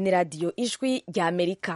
ni radiyo ijwi rya amerika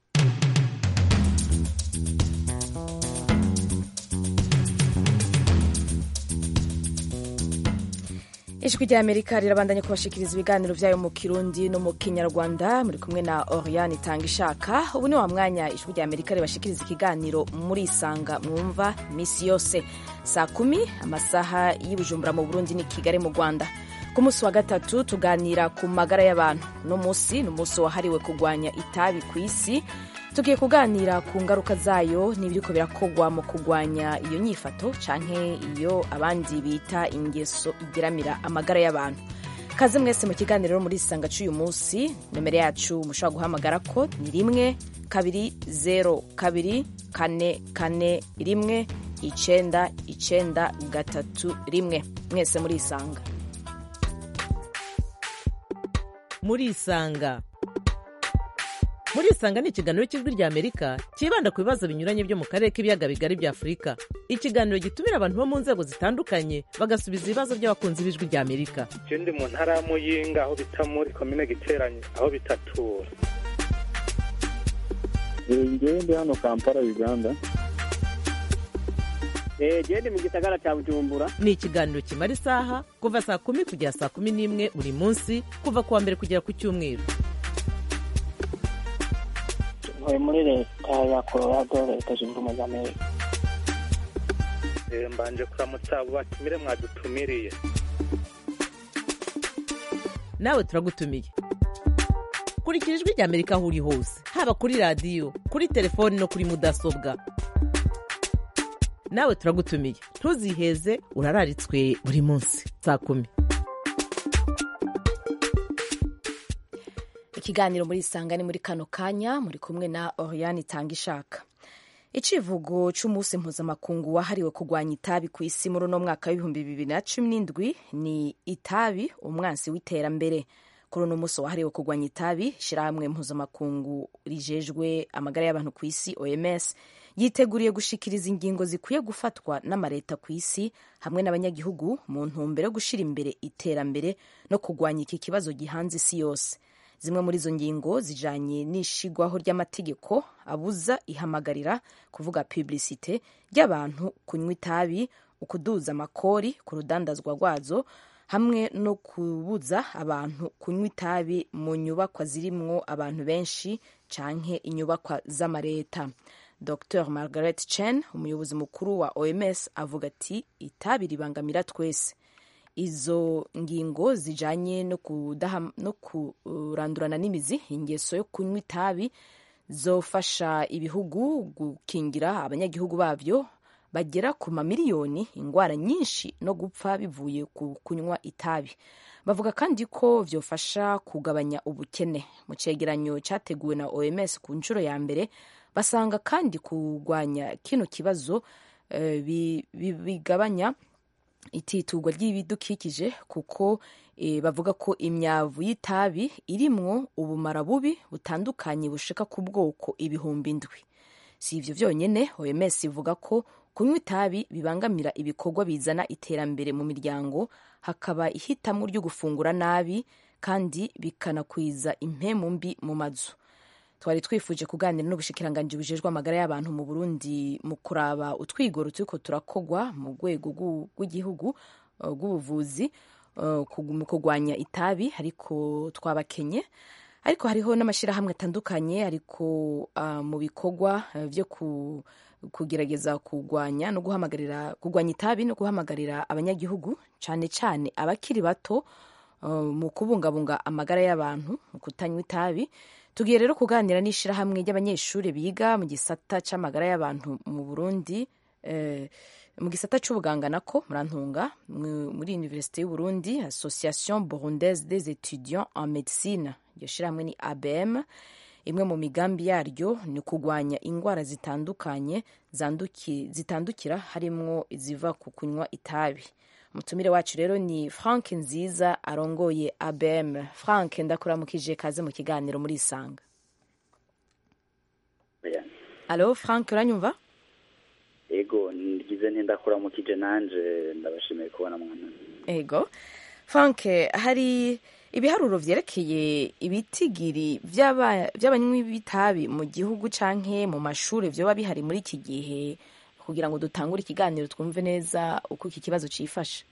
ijwi rya amerika rirabandanya kubashikiriza ibiganiro byayo mu kirundi no mu kinyarwanda muri kumwe na oriane itanga ishaka ubu ni wa mwanya ijwi rya amerika ribashikiriza ikiganiro muri isanga mwumva iminsi yose saa kumi amasaha y'ubujumbura mu burundi ni kigali mu rwanda ku munsi wa gatatu tuganira ku magara y'abantu uno munsi ni umunsi wahariwe kurwanya itabi ku isi tugiye kuganira ku ngaruka zayo n'ibiriko birakogwa mu kurwanya iyo nyifato canke iyo abandi bita ingeso igeramira amagara y'abantu kaze mwese mu kiganiro muri isanga c'uyu munsi nomero yacu mushobora guhamagara ko ni rimwe kabiri zero kabiri kane kane rimwe icenda icenda gatatu rimwe mwese muri isanga muri isanga muri isanga ni ikiganiro cy'ijwi rya amerika cyibanda ku bibazo binyuranye byo mu karere k'ibiyaga bigari bya afurika ikiganiro gitumira abantu bo mu nzego zitandukanye bagasubiza ibibazo by'abakunzi b'ijwi rya amerika je ndi mu ntara ya muyinga aho bita muri komine giteranye aho bitatura ngewe ndi hano kampala uganda gende mu gisagara cya bujumbura ni ikiganiro kimara isaha kuva saa kumi kugera saa kumi n'imwe buri munsi kuva ku wa mbere kugera ku cyumweru ntuye muri leta ya colorado leta zunze ubumwe za amerika Eh, mbanje kuramutsa abo batumire mwadutumiriye nawe turagutumiye kurikira ijwi rya amerika aho uri hose haba kuri radiyo kuri telefoni no kuri mudasobwa nawe turagutumiye ntuziheze urararitswe buri munsi saa kumi ikiganiro muri isanga ni muri kano kanya muri kumwe na oriane itanga ishaka icivugo c'umunsi mpuzamakungu wahariwe kurwanya itabi ku isi muri uno mwaka w'ibihumbi bibiri na cumi n'indwi ni itabi umwansi w'iterambere kuri uno munsi wahariwe kurwanya itabi ishirahamwe mpuzamakungu rijejwe amagara y'abantu ku isi oms yiteguriye gushikiriza ingingo zikwiye gufatwa n'amareta ku isi hamwe n'abanyagihugu mu ntumbero yo gushira imbere iterambere no kurwanya iki kibazo gihanze isi yose zimwe muri izo ngingo zijanye n'ishigwaho ry'amategeko abuza ihamagarira kuvuga publicite ry'abantu kunywa itabi ukuduza amakori ku rudandazwa rwazo hamwe no kubuza abantu kunywa itabi mu nyubakwa zirimwo abantu benshi canke inyubakwa z'amareta dr margaret chen umuyobozi mukuru wa oms avuga ati itabi ribangamira twese izo ngingo zijanye no, kudaha, no kurandurana n'imizi ingeso yo kunywa itabi zofasha ibihugu gukingira abanyagihugu babyo bagera ku mamiliyoni ingwara nyinshi no gupfa bivuye ku kunywa itabi bavuga kandi ko vyofasha kugabanya ubukene mu cegeranyo categuwe na oms ku nshuro ya mbere basanga kandi kurwanya kino kibazo uh, bigabanya ititugwa ry'ibidukikije kuko e, bavuga ko imyavu y'itabi irimwo ubumara bubi butandukanye bushika ku bwoko ibihumbi indwi si ivyo vyonyene oms ivuga ko kunywa itabi bibangamira ibikorwa bizana iterambere mu miryango hakaba ihitamo ryo gufungura nabi kandi bikanakwiza impemu mbi mu mazu twari twifuje kuganira n'ubushikiranganji bujejwe amagara y'abantu mu burundi mu kuraba utwigoro turiko turakogwa mu rwego rw'igihugu rw'ubuvuzi mu kurwanya itabi ariko twabakenye ariko hariho n'amashyirahamwe atandukanye ariko mu bikorwa byo kugerageza kurwanya no guhamagarira kurwanya itabi no guhamagarira abanyagihugu cyane cyane abakiri bato mu kubungabunga amagara y'abantu mu kutanywa itabi tugiye rero kuganira n'ishyirahamwe ry'abanyeshuri biga mu gisata cy'amagara y'abantu mu burundi mu gisata cy'ubuganga nako murantunga muri universite y'uburundi association burundaise des étudiants en médecine iryo shyirahamwe ni abm imwe mu migambi yaryo ni kurwanya indwara zitandukanye zitandukira harimwo iziva ku kunywa itabi umutumire wacu rero ni frank nziza arongoye abm frank ndakuramukije kaze mu kiganiro muri isanga alo frank uranyumva ego ngize ntindakuramukije nanje ndabashimiye kubona mwana ego frank hari ibiharuro vyerekeye ibitigiri vy'aba- vy'abanywi b'itabi mu gihugu canke mu mashure vyoba bihari muri iki gihe kugira ngo dutangure ikiganiro twumve neza uko iki kibazo cifashe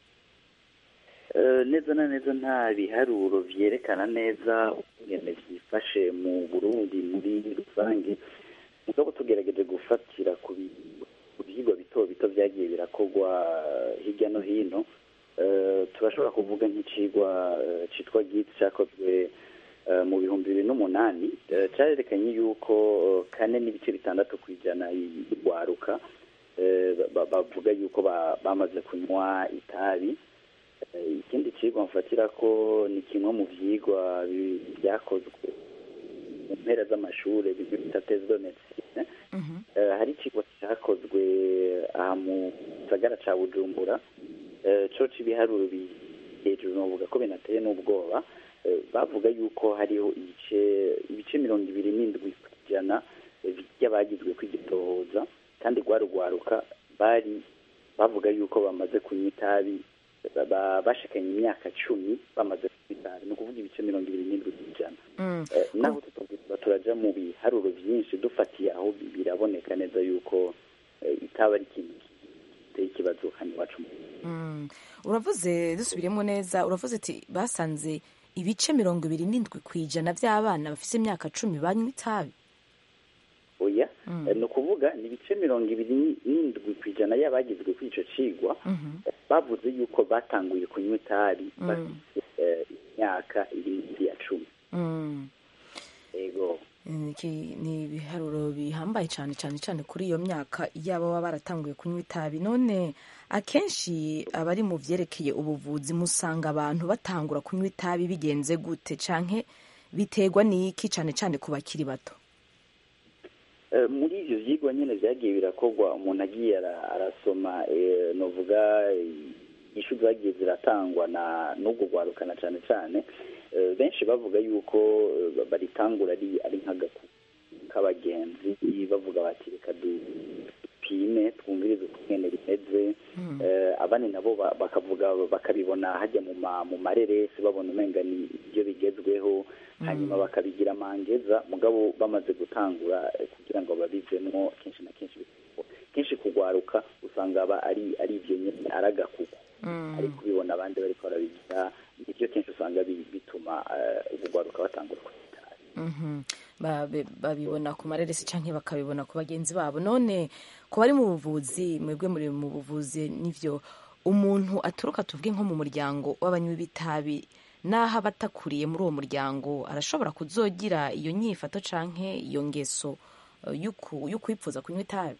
Eh, neza na neza nta biharuro vyerekana neza ukungene vyifashe mu burundi muri rusange mugabo tugerageje gufatira ku bi- ku vyigwa bito bito vyagiye birakorwa eh, hirya no hino Eh, turashobora kuvuga nk'icigwa eh, citwa git cakozwe eh, mu bihumbi bibiri n'umunani eh, carerekanye yuko eh, kane n'ibice bitandatu kw'ijana y'urwaruka eh, ba- bavuga yuko ba- bamaze kunywa itabi Eh, ikindi cigwa mfatira ko ni kimwe mu vyigwa bi- vyakozwe mu mpera z'amashure bimwe bita tese de medecine Eh, hari icigwa cakozwe aha mu gisagara ca bujumbura Eh, co c'ibiharuro bi- hejuru novuga ko binateye n'ubwoba Eh, bavuga yuko hariho ibice ibice mirongo ibiri n'indwi kw'ijana eh, vy'abagizwe kw'igitohoza kandi rwarugwaruka bari bavuga yuko bamaze kunywa itabi ba- ba- bashikanye imyaka cumi bamaze kunywa itabi ni ukuvuga ibice mirongo ibiri n'indwi kw'ijana Mm. Eh, naho tutavuga turaja mu biharuro vyinshi dufatiye aho bi- biraboneka neza yuko eh, itaba ari ikintu giteye ikibazo hano iwacu mu Mm. uravuze dusubiremo neza uravuze ati basanze ibice mirongo ibiri n'indwi kw'ijana vy'abana bafise imyaka cumi banywa itabi oya Eh, ni ukuvuga ni ibice mirongo ibiri n'indwi kw'ijana y'abagizwe kuri ico cigwa bavuze yuko batanguye kunywa itabi bafise eh, imyaka iri munsi ya cumi Mm. ego Iki ni ibiharuro bihambaye cyane cyane cyane kuri iyo myaka yaba baba baratanguye kunywa itabi none akenshi abari mu vyerekeye ubuvuzi musanga abantu batangura kunywa itabi bigenze gute canke biterwa n'iki cane cane ku bakiri bato Eh, muri ivyo vyigwa nyene vyagiye birakorwa umuntu agiye ara- arasoma eh, novuga eh, ishu zagiye ziratangwa na n'ubwo rwarukana cane cane eh, benshi bavuga yuko eh, baritangura ari ari nk'agaku k'abagenzi bavuga bati reka dupime twumvirize ukungene rimeze eh, abandi nabo ba- bakavuga bakabibona hajya mu ma mu mareresi babona umenga ni ibyo bigezweho hanyuma bakabigira mangeza mugabo bamaze gutangura eh, kugira ngo babivemwo kenshi na kenshi bikorwa. kenshi kugwaruka usanga aba ari ari ivyo nyene ari agakuku ariko ubibona abandi bariko barabigira nivyo kenshi usanga bi- bituma eh, ubugwaruka batangura kwitabi Mhm. Ba- be- babibona ku mareresi canke bakabibona ku bagenzi babo none ku bari mu buvuzi mwebwe muri mu buvuzi nivyo umuntu aturuka tuvuge nko mu muryango w'abanywi b'itabi n'aho aba atakuriye muri uwo muryango arashobora kuzogira iyo nyifato canke iyo ngeso eh, y'uku- y'ukwipfuza kunywa itabi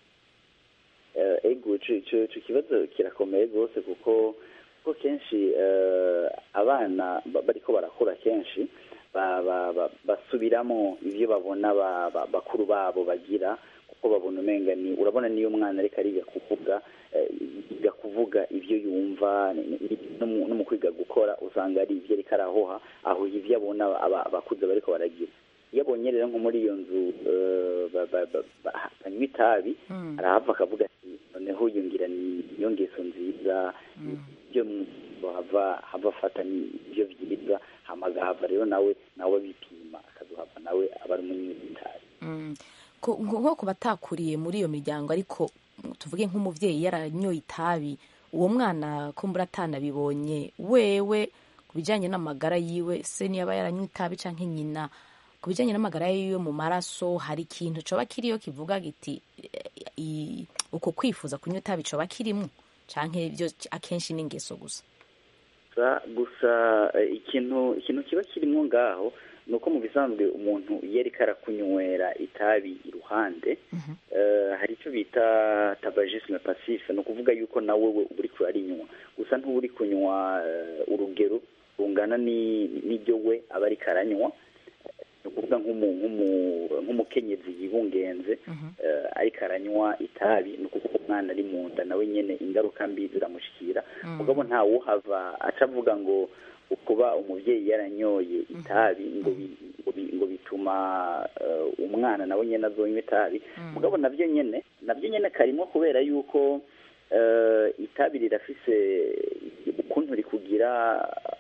Eh, ego ico ico ico kibazo kirakomeye rwose kuko kuko kenshi eh, abana ba- bariko barakura kenshi ba- ba- ba- basubiramo ivyo babona ba- ba- bakuru babo bagira kuko babona umenga ni urabona niyo umwana ariko ariga kuvuga eh, yiga kuvuga ivyo yumva ni- ni- no mu- no mu kwiga gukora usanga ari ivyo ariko arahoha aho ivyo abona aba- abakuze bariko baragira iyo abonye rero nko muri iyo nzu eh, ba- ba- ba- ba- banywa itabi arahava akavuga ati noneho yungira ni iyo ngeso nziza ibyo hava hava afata ni ibyo byiza hama agahava rero nawe nawe bipima akaduhava nawe aba ari umunywi w'itabi Mm. Ko- nko nko ku batakuriye muri iyo miryango ariko tuvuge nk'umuvyeyi yaranyoye itabi uwo mwana ko mbura atanabibonye wewe ku bijyanye n'amagara yiwe se niyaba yaranywa itabi canke nyina ku bijyanye n'amagara yiwe mu maraso hari ikintu coba kiriyo kivuga giti eh, i- uko kwifuza kunywa itabi coba kirimwo canke byo akenshi n'ingeso gusa gusa gusa eh, ikintu ikintu kiba kirimo ngaho ni uko mu bisanzwe umuntu iyo ariko arakunywera itabi iruhande eh, hari icyo bita tabagisme passive ni ukuvuga yuko nawe we uba uriko urarinywa gusa ntuba uri kunywa eh, urugero rungana ni- n'ibyo we aba ariko aranywa ni ukuvuga nk'umu- nk'umu- nk'umukenyezi yibungenze eh, ariko aranywa itabi ni ukuvuga umwana ari mu nda nawe nyene ingaruka mbi ziramushikira mugabo ntawuhava aca avuga ngo kuba umuvyeyi yaranyoye itabi ngo bi- ngo bi- ngo bituma eh, umwana nawe nyene azonywa itabi mugabo navyo nyene navyo nyene karimwo kubera yuko eh, itabi rirafise ukuntu rikugira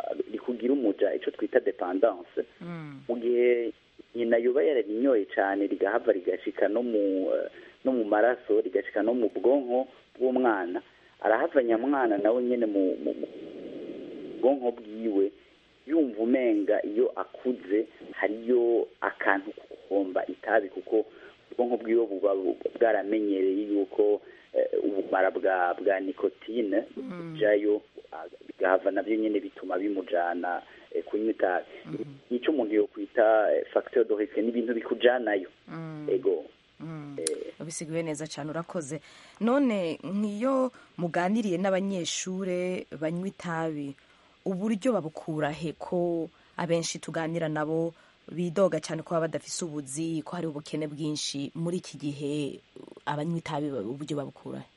bikugira umuja icyo twita dependance mu gihe nyina yoba yararinyoye cyane rigahava rigashika no mu eh, no mu maraso rigashika no mu bwonko bw'umwana arahava nyamwana nawe nyine mu mu- mu bwonko bwiwe yumva umenga iyo akuze hariyo akantu ko guhomba itabi kuko ubwonko bwiwe buba bu- bwaramenyereye yuko eh, ubumara bwa bwa nikotine bujayo ah, bigahava nabyo nyine bituma bimujana eh, kunywa itabi nicyo umuntu yokwita eh, facteur de risque ni ibintu bikujanayo ego eh, ubisiguye neza cyane urakoze none nk'iyo muganiriye n'abanyeshure banywa itabi uburyo babukura he ko abenshi tuganira nabo bidoga cyane ko baba badafise ubuzi ko hari ubukene bwinshi muri iki gihe abanywa itabi uburyo babukura he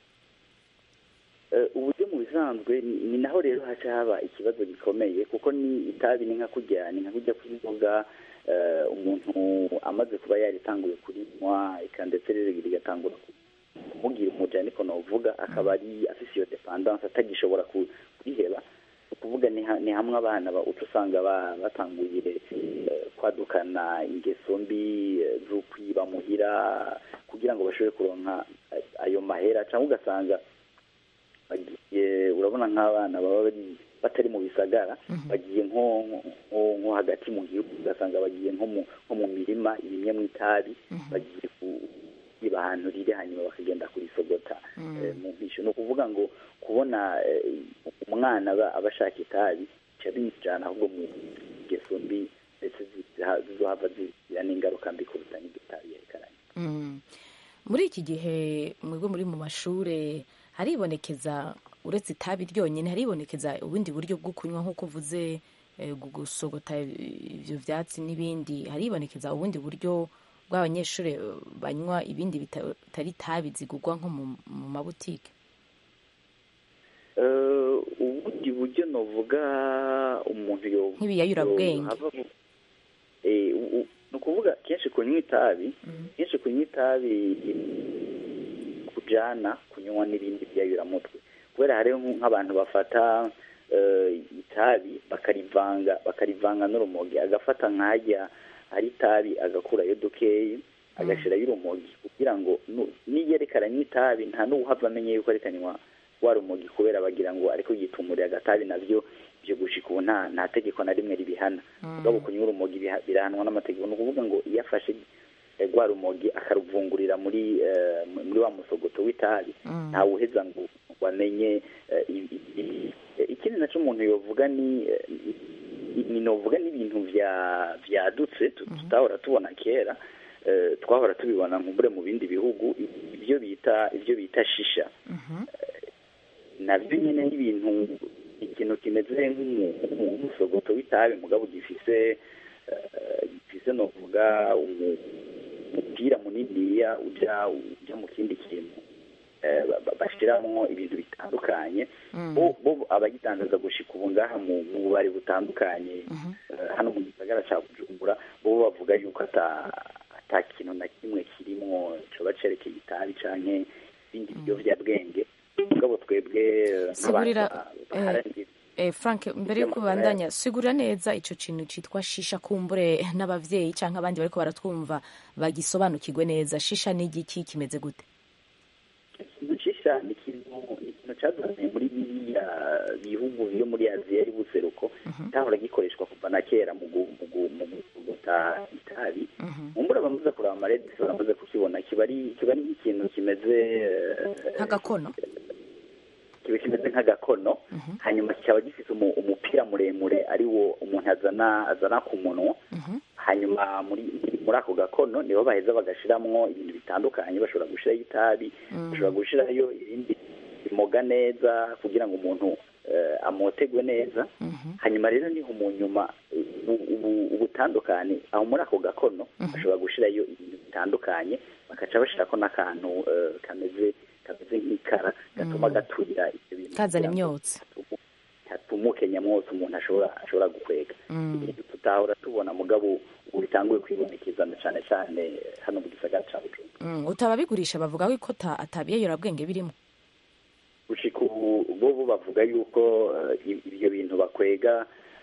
Eh, uburyo mu bisanzwe ni ni naho rero haca haba ikibazo gikomeye kuko ni itabi ni nka kurya ni nka kurya kw'inzoga eh, umuntu amaze kuba yaritanguye kurinywa eka ndetse rero rigatangura ku- kumubwira umuja niko novuga akaba ari afise iyo dependance atagishobora ku- kuriheba ni ukuvuga ni ha- ni hamwe abana ba- uca usanga ba- batanguye eh, kwadukana ingeso mbi eh, zo kwiba muhira kugira ngo bashobore kuronka eh, ayo mahera cyangwa ugasanga bagiye urabona nk'abana baba bari batari mu bisagara bagiye nko nko nko hagati mu gihugu ugasanga bagiye nko mu nko mu mirima irimye mu itabi bagiye kwiba ahantu riri hanyuma bakagenda kurisogota eh, mu mpisho ni ukuvuga ngo kubona eh, umwana aba aba ashaka itabi bica bimujyana ahubwo mu ngeso mbi ndetse ziza- zizohava zigira n'ingaruka mbi kuruta n'iryo tabi yerekeranye Mm. muri iki gihe mwebwe muri mu mashure haribonekeza uretse itabi ryonyine haribonekeza ubundi buryo bwo kunywa nk'uko uvuze eh, gu- gusogota ibyo byatsi n'ibindi haribonekeza ubundi buryo bw'abanyeshuri eh, banywa ibindi bita- bitari itabi zigurwa nko mu mu mabutike Eh, ubundi buryo novuga umuntu yo Nk'ibiyayurabwenge. yo- hava mu- eh, u- u- ni ukuvuga kenshi kunywa itabi kenshi kunywa itabi kujana kunywa n'ibindi byayuramutwe kubera hariho nk- nk'abantu bafata eh, itabi bakarivanga bakarivanga n'urumogi agafata nk'ajya ari itabi agakurayo dukeyi agashirayo urumogi kugira ngo nu- niyereka aranywa itabi nta n'uwuhava amenye yuko arekanywa wa rumogi kubera bagira ngo ariko yitumuriye agatabi navyo ibyo gushika ubu nta nta tegeko na rimwe ribihana mugabo kunywa urumogi biha- birahanwa n'amategeko ni ukuvuga ngo iyo afashe eh, rwa rumogi akaruvungurira muri eh, muri wa musogoto w'itabi ntawe uheza ngo ngo amenye eh, i- i- i- eh, ikindi naco umuntu yovuga ni eh, i- ni novuga n'ibintu vya vyadutse tu- tutahora tubona kera eh, twahora tubibona nkumbure mu bindi bihugu i- ibyo bita ibyo bita shisha nabyo nyine n'ibintu ikintu kimeze nk'umu- nk'umusogoto w'itabi mugabo gifise eh, gifise novuga umu- umupira muniniya uja uja mu kindi kintu eh, ba- ba- bashiramwo ibintu bitandukanye bo bo abagitangaza gushika ubu ngaha mu mu bubari butandukanye eh, hano mu gisagara ca bujumbura bo bavuga yuko ata ata kintu na kimwe kirimwo coba cerekeye itabi canke ibindi biyovyabwenge mugabo twebwe eh, Sigurira, nk'abantu baharanira Eh, Frank mbere yo kubandanya sigura neza ico kintu citwa shisha kumbure n'abavyeyi canke abandi bariko baratwumva bagisobanukirwe neza shisha ni igiki kimeze gute shisha ni ikintu ni ikintu cazanye muri biriya bihugu byo muri aziya y'ubuseruko cyahora gikoreshwa kuva na kera mu gu- mu gu- mu guta itabi mumbura bamaze kureba amaredisi baramaze kukibona kiba ari kiba ari nk'ikintu kimeze eh, nk'agakono kiba kimeze nk'agakono hanyuma kikaba gifite umu- umupira muremure ari wo umuntu azana azana ku munwa hanyuma muri muri ako gakono nibo baheza bagashiramwo ibintu bitandukanye bashobora gushirayo itabi bashobora gushirayo ibindi bimoga neza kugira ngo umuntu eh, amotegwe neza hanyuma rero niho mu nyuma ubu- ubu- ubutandukane aho muri ako gakono bashobora gushirayo ibintu bitandukanye bakaca bashirako n'akantu eh, kameze kameze nk'ikara gatuma gaturira ibyo bintu kazana kugira ngo imyotsi hatumuke nyamwose umuntu ashobora ashobora gukwega ibintu tutahora tubona mugabo ubu bitanguye kwibonekeza na cyane cyane hano mu gisagara cya bujumbura Mm, utababigurisha bavuga ko ta- atabiyayurabwenge birimo gushika ubu bo bo bavuga yuko eh, ibyo bintu bakwega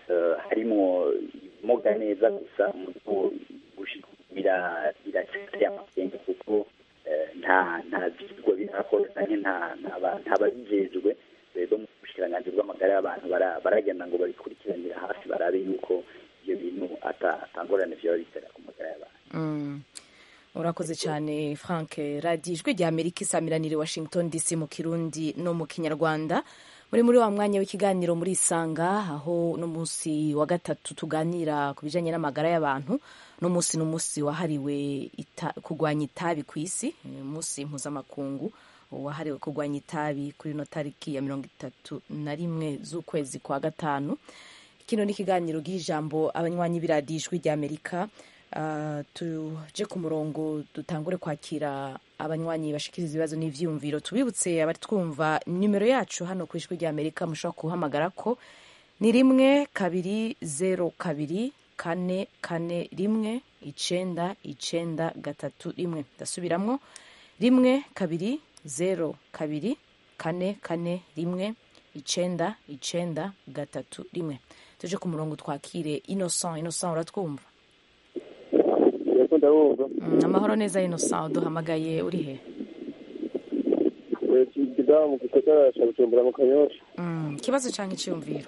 eh, harimwo ibimoga neza gusa mugabo gushika ubu bira- biracyateye amakenga kuko eh, nta nta vyigwa birakorwa canke nta nta ba- nta babijejwe eh, bo mu bushikiranganji bw'amagara y'abantu bara- baragenda ngo babikurikiranira hafi barabe yuko ivyo bintu ata- atangorane vyoba bitera ku magara y'abantu Mm. urakoze cyane frank radiyo ijwi rya amerika isamiranire washington dc mu kirundi no mu kinyarwanda muri muri wa mwanya w'ikiganiro muri isanga aho uno munsi wa gatatu tuganira ku bijyanye n'amagara y'abantu uno munsi ni umunsi wahariwe ita- kurwanya itabi ku isi ni umunsi mpuzamakungu wahariwe kurwanya itabi kuri ino tariki ya mirongo itatu na rimwe z'ukwezi kwa gatanu kino ni ikiganiro bw'ijambo abanywanyi b'iradiyo ijwi rya amerika Ah, tuje ku murongo dutangure kwakira abanywanyi bashikiriza ibibazo n'ivyiyumviro tubibutse abari twumva nimero yacu hano ku ijwi rya amerika mushobora kuhamagara ko ni rimwe kabiri zero kabiri kane kane rimwe icenda icenda gatatu rimwe ndasubiramwo rimwe kabiri zero kabiri kane kane rimwe icenda icenda gatatu rimwe tuje ku murongo twakire innocent innocent uratwumva yego ndabumva Mm, amahoro neza innocent uduhamagaye uri he kidamu mu gisagara ca bujumbura mu kanyosha Mm, ikibazo cyangwa icyiyumviro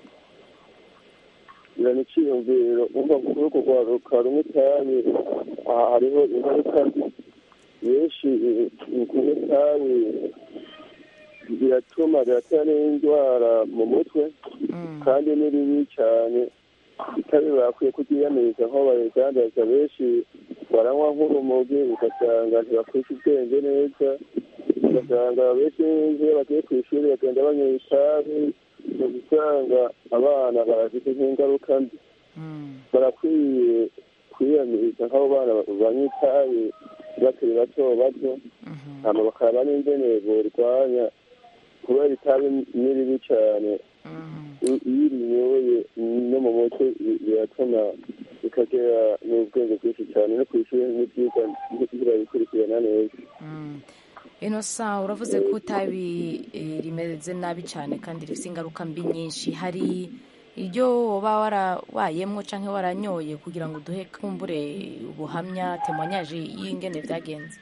ira ni iciyumviro umva kuri uko rwaruka rumwe itabi aha hariho ingaruka mbi benshi kunywa itabi biratuma biratera n'indwara mu mutwe Mm, kandi ni ribi cyane itabi bakwiye kuryiyamiriza nko baridandaza benshi baranywa nk'urumogi ugasanga ntibakwisha ubwenge neza ugasanga benshi iyo bagiye ku ishuri bagenda banywera itabi ugasanga abana barafite nk'ingaruka mbi mm, barakwiye kwiyamiriza nk'abo bana banywa itabi bakiri bato bato mhm, hama bakaraba n'ingene borwanya kubera itabi ni ribi cyane mhm. iyo urinyoye no mu mutwe biratuma bikagera n'ubwenge bwinshi cyane no ku ishuri n'ibyiga birabikurikirana neza Mm. innocent uravuze ko itabi eh, rimeze nabi cyane kandi rifite ingaruka mbi nyinshi hari iryo woba warabayemwo cyangwa waranyoye kugira ngo uduhe kumbure ubuhamya temonyaje y'ingene byagenze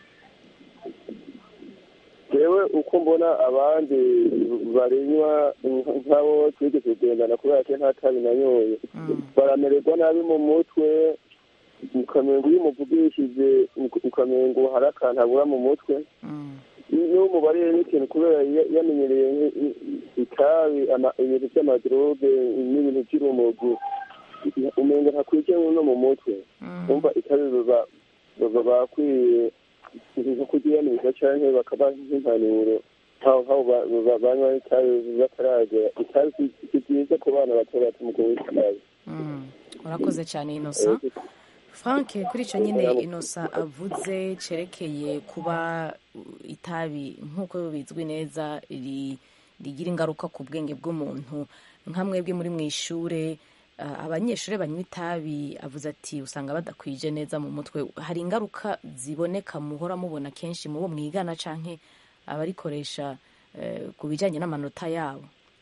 yewe uko mbona abandi barinywa nk'abo twigeze kugendana kubera ko nta tabi nanyoye Mm, baramererwa nabi mu mutwe ukamengo iyo umuvugishije ukamengo hari akantu abura mu mutwe mm, niba umubare n'ikintu kubera ya- yamenyereye nk'i- itabi ama- ibintu by'amadroge n'ibintu by'urumogi umengo ntakwiye no mu mutwe mm, umva itabi baba baba bakwiye nko kuryiyamiriza canke bakaba nk'impanuro aho aho ba- ba- banywa itabi bataragera itabi si si ryiza ku bana bato bato mu kunywa itabi mm. urakoze cyane innocent frank kuri icyo nyine inosa avuze cerekeye kuba uh, itabi nk'uko bizwi neza ri- rigira ingaruka ku bwenge bw'umuntu nka mwebwe muri mu ishure uh, abanyeshuri banywa itabi avuze ati usanga badakwije neza mu mutwe hari ingaruka ziboneka muhora mubona kenshi mu bo mwigana canke abarikoresha eh, ku bijyanye n'amanota yabo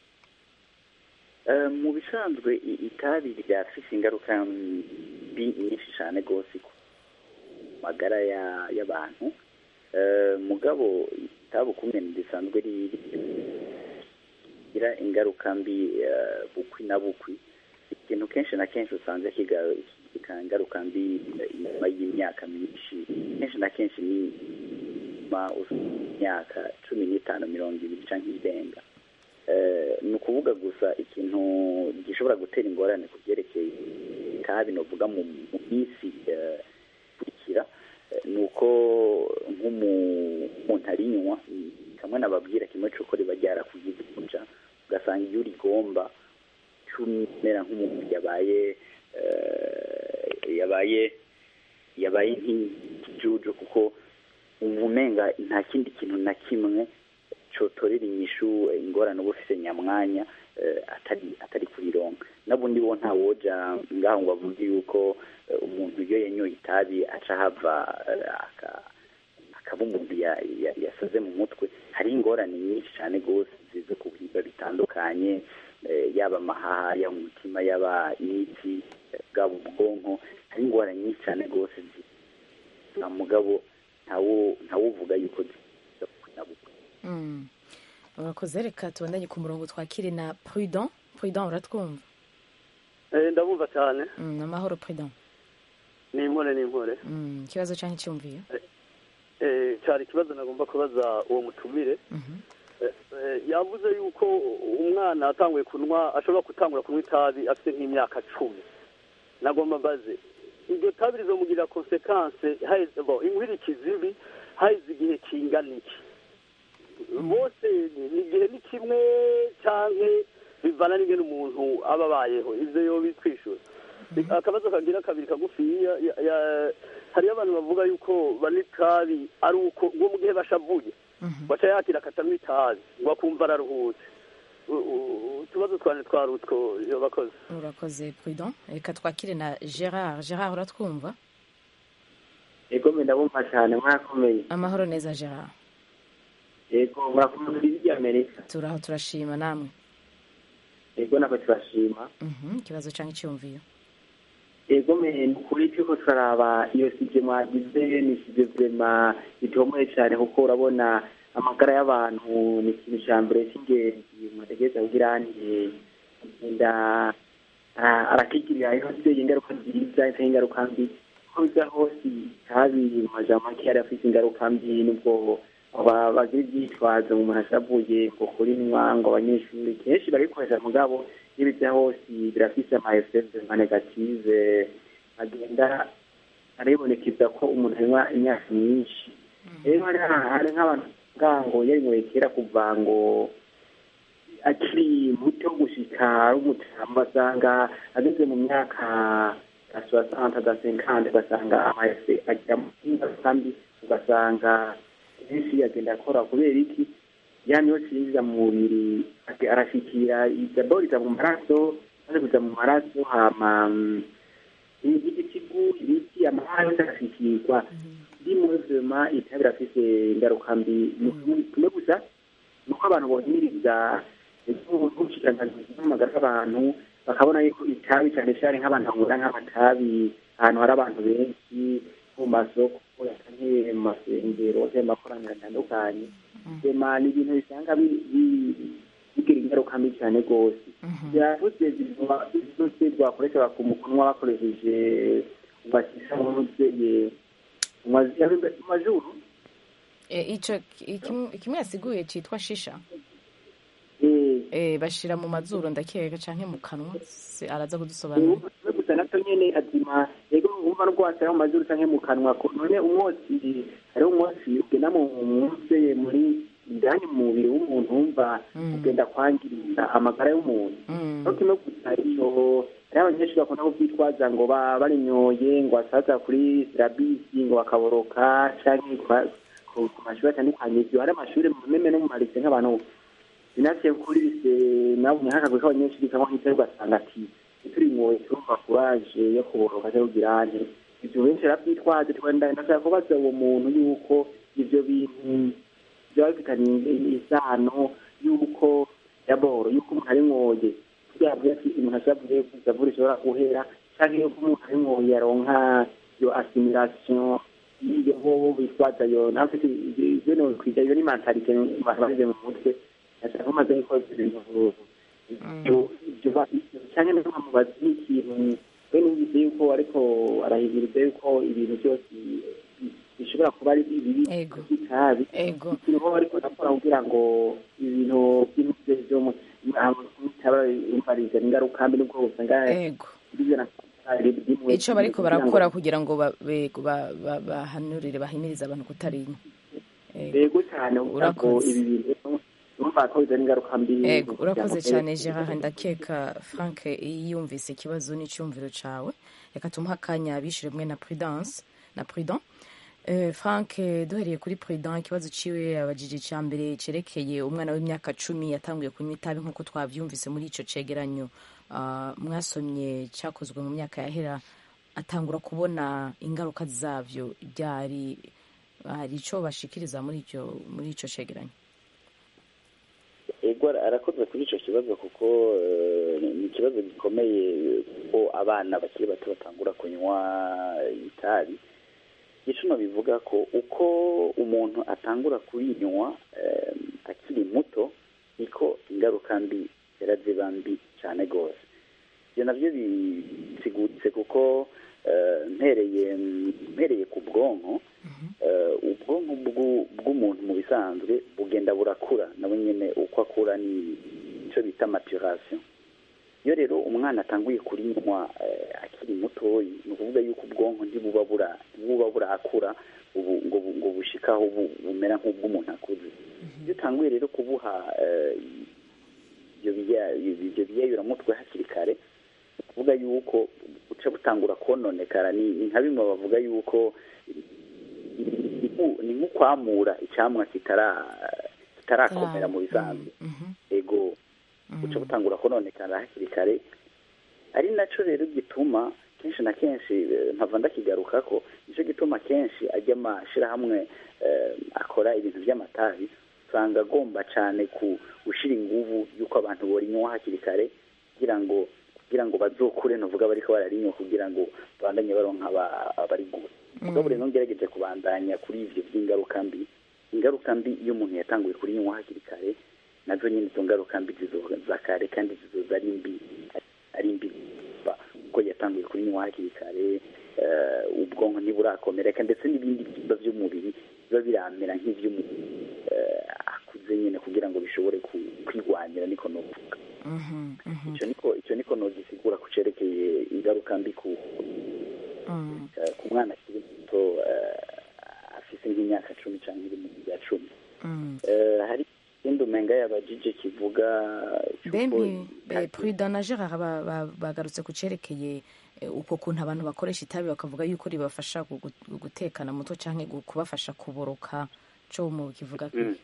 Eh, mu bisanzwe i- itabi ryafise ingaruka mbi nyinshi cyane rwose ku magara ya- y'abantu Eh, mugabo itabi ukumene risanzwe rigira ingaruka mbi eh, bukwi na bukwi ikintu kenshi na kenshi usanze kiga- kigira ingaruka mbi eh, inyuma y'imyaka myinshi kenshi na kenshi ni nyuma imyaka cumi n'itanu mirongo ibiri cyangwa irenga Eh, ni ukuvuga gusa ikintu gishobora gutera ingorane ku byerekeye itabi novuga mu mu minsi eh, ikurikira eh, ni uko nk'umuntu arinywa mm, kamwe nababwira kimwe cy'uko riba ryarakugize kuja ugasanga iyo urigomba cumera nk'umuntu yabaye eh, yabaye yabaye nk'ikijuju kuko umva umenga nta kindi kintu na kimwe cotorera inyishu eh, ingorane uba ufise nyamwanya eh, atari atari kurironka nabundi bo nta woja ngaho ngo avuge yuko eh, umuntu iyo yanyoye itabi aca hava eh, aka- akaba umuntu ya- ya- yasaze mu mutwe hari ingorane nyinshi cyane rwose zize ku bihimba bitandukanye eh, yaba amahaha yaba umutima yaba imitsi eh, bwaba ubwonko hari ingwara nyinshi cyane rwose nta mugabo ntawo ntawuvuga yuko ziza gukunda gukora Mm. urakoze reka tubandanye ku murongo twakire na prudent prudent uratwumva ndabumva cyane Mm, amahoro prudent ni impore ni impore Mm, ikibazo cyangwa icyumviyo Eh, cyari ikibazo nagomba kubaza uwo mutumire Mhm. Eh, eh, yavuze yuko umwana atanguye kunywa ashobora gutangura kunywa itabi afite nk'imyaka cumi nagomba mbaze iryo tabi rizomugirira konsekanse haheze bo inkwirikizi mbi haheze igihe kingana iki bose ni- ni igihe ni kimwe cyangwa bivana n'ingene umuntu aba abayeho ivyo yo bitwishyura akabazo kagira kabiri kagufiya ya- ya- hariyo abantu bavuga yuko banywa itabi ari uko ngo mu gihe bashavuye baca yakira akatanywa itabi ngo akumva araruhutse U- u- utubazo twane twari utwo yo bakoze urakoze prudent reka twakire na gerard gerard uratwumva ego mbe ndabumva cyane mwarakomeye amahoro neza gerard ego murakomeye kuri rya amerika turaho turashima namwe ego nako turashima Mhm, ikibazo cyangwa icyumviyo ego me ni ukuri turiko turaraba iyo sije mwagize ni sije vrema bitomoye cyane kuko urabona amagara y'abantu ni ikintu cya mbere cy'ingenzi mwategereza kugira nti agenda ara- arakigirira ihose ingaruka nziza cyangwa ingaruka mbi uko biza hose itabi mu majambo make yari afite ingaruka mbi nubwo aba- bagira ibyitwazo mu muntu ashavuye ngo kurinywa ngo abanyeshuri kenshi barikoresha mugabo iyo biza hose birafise ama effet nka negative agenda aribonekeza ko umuntu anywa imyaka myinshi rero hari hari nk'abantu bavuga ngo yarinyweye kera kuva ngo akiri muto gushika ari umutamu basanga ageze mu myaka ya soixante da cinquante ugasanga amaese agira ingaruka mbi ugasanga benshi agenda akora kubera iki ya niyo cinjiza mu mubiri ake- arashikira idabord iza mu maraso maze kuza mu maraso hama mm, igitigu ibiti amahara yose agashikirwa rimwe vema itabi birafise ingaruka mbi Ni kimwe- kimwe gusa nuko abantu bohimiriza ubushikiranganji bw'amagara y'abantu bakabona yuko itabi cyane cyane nk'abantu banywera nk'amatabi ahantu hari abantu benshi nko mu masoko canke mu masengero canke mu makoraniro atandukanye sema ni ibintu bisanga bi- bi- bigira ingaruka mbi cyane rwose byavuze zose rwakoresha mu kunywa bakoresheje ugasisa nk'umubyeyi mu majuru E, ico ikim- kimwe yasiguye cyitwa shisha eh, e, bashira mu mazuru ndakeka canke mu kanwa Se- araza kudusobanurira we gusa nacyo nyene azima yego wumva no rwasira mu mazuru canke mu kanwa ko none umwotsi hariho umwotsi ugenda mu mutse muri indani mu mubiri w'umuntu wumva ugenda kwangiriza amagara y'umuntu no kimwe gusa ico hariho abanyeshuri bakunda kuvyitwaza ngo ba- barinyoye ngo basaza kuri sirabisi ngo bakaboroka canke kwa- ku ku mashuri atandukanye ivyo hari amashuri mu meme no mu marise nk'abantu binasiye kuri lise nabonye hakagwe k'abanyeshuri kamwe nk'icyo ugasanga ati turi mwoye turumva kuraje yo kuboroka cyangwa kugira nte ivyo benshi baravyitwaje twenda ndashaka kubaza uwo muntu yuko ivyo bintu byaba bifitanye isano yuko yaboro yuko umuntu ari mwoye byavuye ati umuntu ashavuye kuzavura ishobora guhera canke yuko umuntu ari mwoye yaronka iyo assimilation iyo bobo bitwaza yo nafite ivyo no kwiga iyo ni mentalite abantu bashyize mu mutwe ashaka kumaze gukora ibintu ibyo cyane no nkamubaza n'ikintu we numvise yuko ariko arahimiriza yuko ibintu byose bishobora kuba ari bibi Ego. by'itabi ego ikintu bo ariko nakora kugira ngo ibintu by'imutwe byo mu bitaba imvariza ingaruka mbi nubwo usanga ego bigera ico bariko barakora kugira ngo ba- be- ba- ba- bahanurire bahimirize abantu kutarinywa Ego. yego cyane kugira ngo Urakoze. ibi bintu urumva ko bizana ingaruka mbi ego mu urakoze muryango. cyane gerard ndakeka frank yumvise ikibazo n'icyumviro cawe reka tumuhe akanya bishyure mwe na prudence na prudent Eh, frank eh, duhereye kuri prudent ikibazo ciwe abajije icya mbere cerekeye umwana w'imyaka cumi yatanguye kunywa itabi nk'uko twavyumvise muri ico cegeranyo ah, mwasomye cyakozwe mu myaka yahera atangura kubona ingaruka zavyo byari hari ico bashikiriza muri icyo muri ico cegeranyo ego ego arakoze kuri icyo kibazo kuko eh, ni ikibazo gikomeye ko abana bakiri bato batangura kunywa itabi igicuno bivuga ko uko umuntu atangura kurinywa eh, akiri muto niko ingaruka mbi zera ziba mbi cyane rwose ibyo nabyo bisiguritse kuko eh, mpereye mpereye ku bwonko eh, ubwonko bw'u- bw'umuntu mu bisanzwe bugenda burakura nabo nyine uko akura ni icyo bita maturation iyo rero umwana atanguye kurinywa eh, akiri mutoyi ni ukuvuga yuko ubwonko ntibuba bura ntibuba burakura ubu ngo bu- ngo bushikaho bu- bumera nk'ubw'umuntu akuze iyo utanguye rero kubuha eh, ibyo biya- ibyo biyayuramutwe hakiri kare ni ukuvuga yuko buca butangura kononekara ni ni nka bimwe bavuga yuko ni nku- ni nk'ukwamura icyamwa kitara kitarakomera mu bisanzwe ego buca butangura kononekara hakiri kare ari nacyo rero gituma kenshi na kenshi eh, mpava ndakigaruka ko nicyo gituma kenshi ajya amashyirahamwe eh, akora ibintu by'amatabi usanga agomba cyane ku gushyira inguvu y'uko abantu borinywa hakiri kare kugira ngo kugira ngo bazokure ntuvuga bariko bararinywa kugira ngo babandanye baronka aba- abarigura mugabo rero ngerageje kubandanya kuri ivyo by'ingaruka mbi ingaruka mbi iyo umuntu yatanguye kurinywa hakiri kare nazo nyine izo ngaruka mbi zizoza kare kandi zizoza ari mbi ari mbi kuva kuko yatanguye kurinywa hakiri kare eh, ubwonko ntiburakomereka ndetse n'ibindi byimba by'umubiri biba biramera nk'ivy'umuntu eh, akuze nyine kugira ngo bishobore ku- kwigwanira niko novuga ico niko ico niko nogisigura ku cerekeye ingaruka mbi ku eh, ku mwana akiri muto eh, afise nk'imyaka cumi canke iri mu ya cumi Eh, hari ikindi umenga yabajije kivuga cy'uko bempi prudent na gerard ba- ba- bagarutse ku cerekeye eh, uko kuntu abantu bakoresha itabi bakavuga yuko ribafasha gugu- gutekana mutwe canke gu- kubafasha kuboroka co mu kivuga Mm.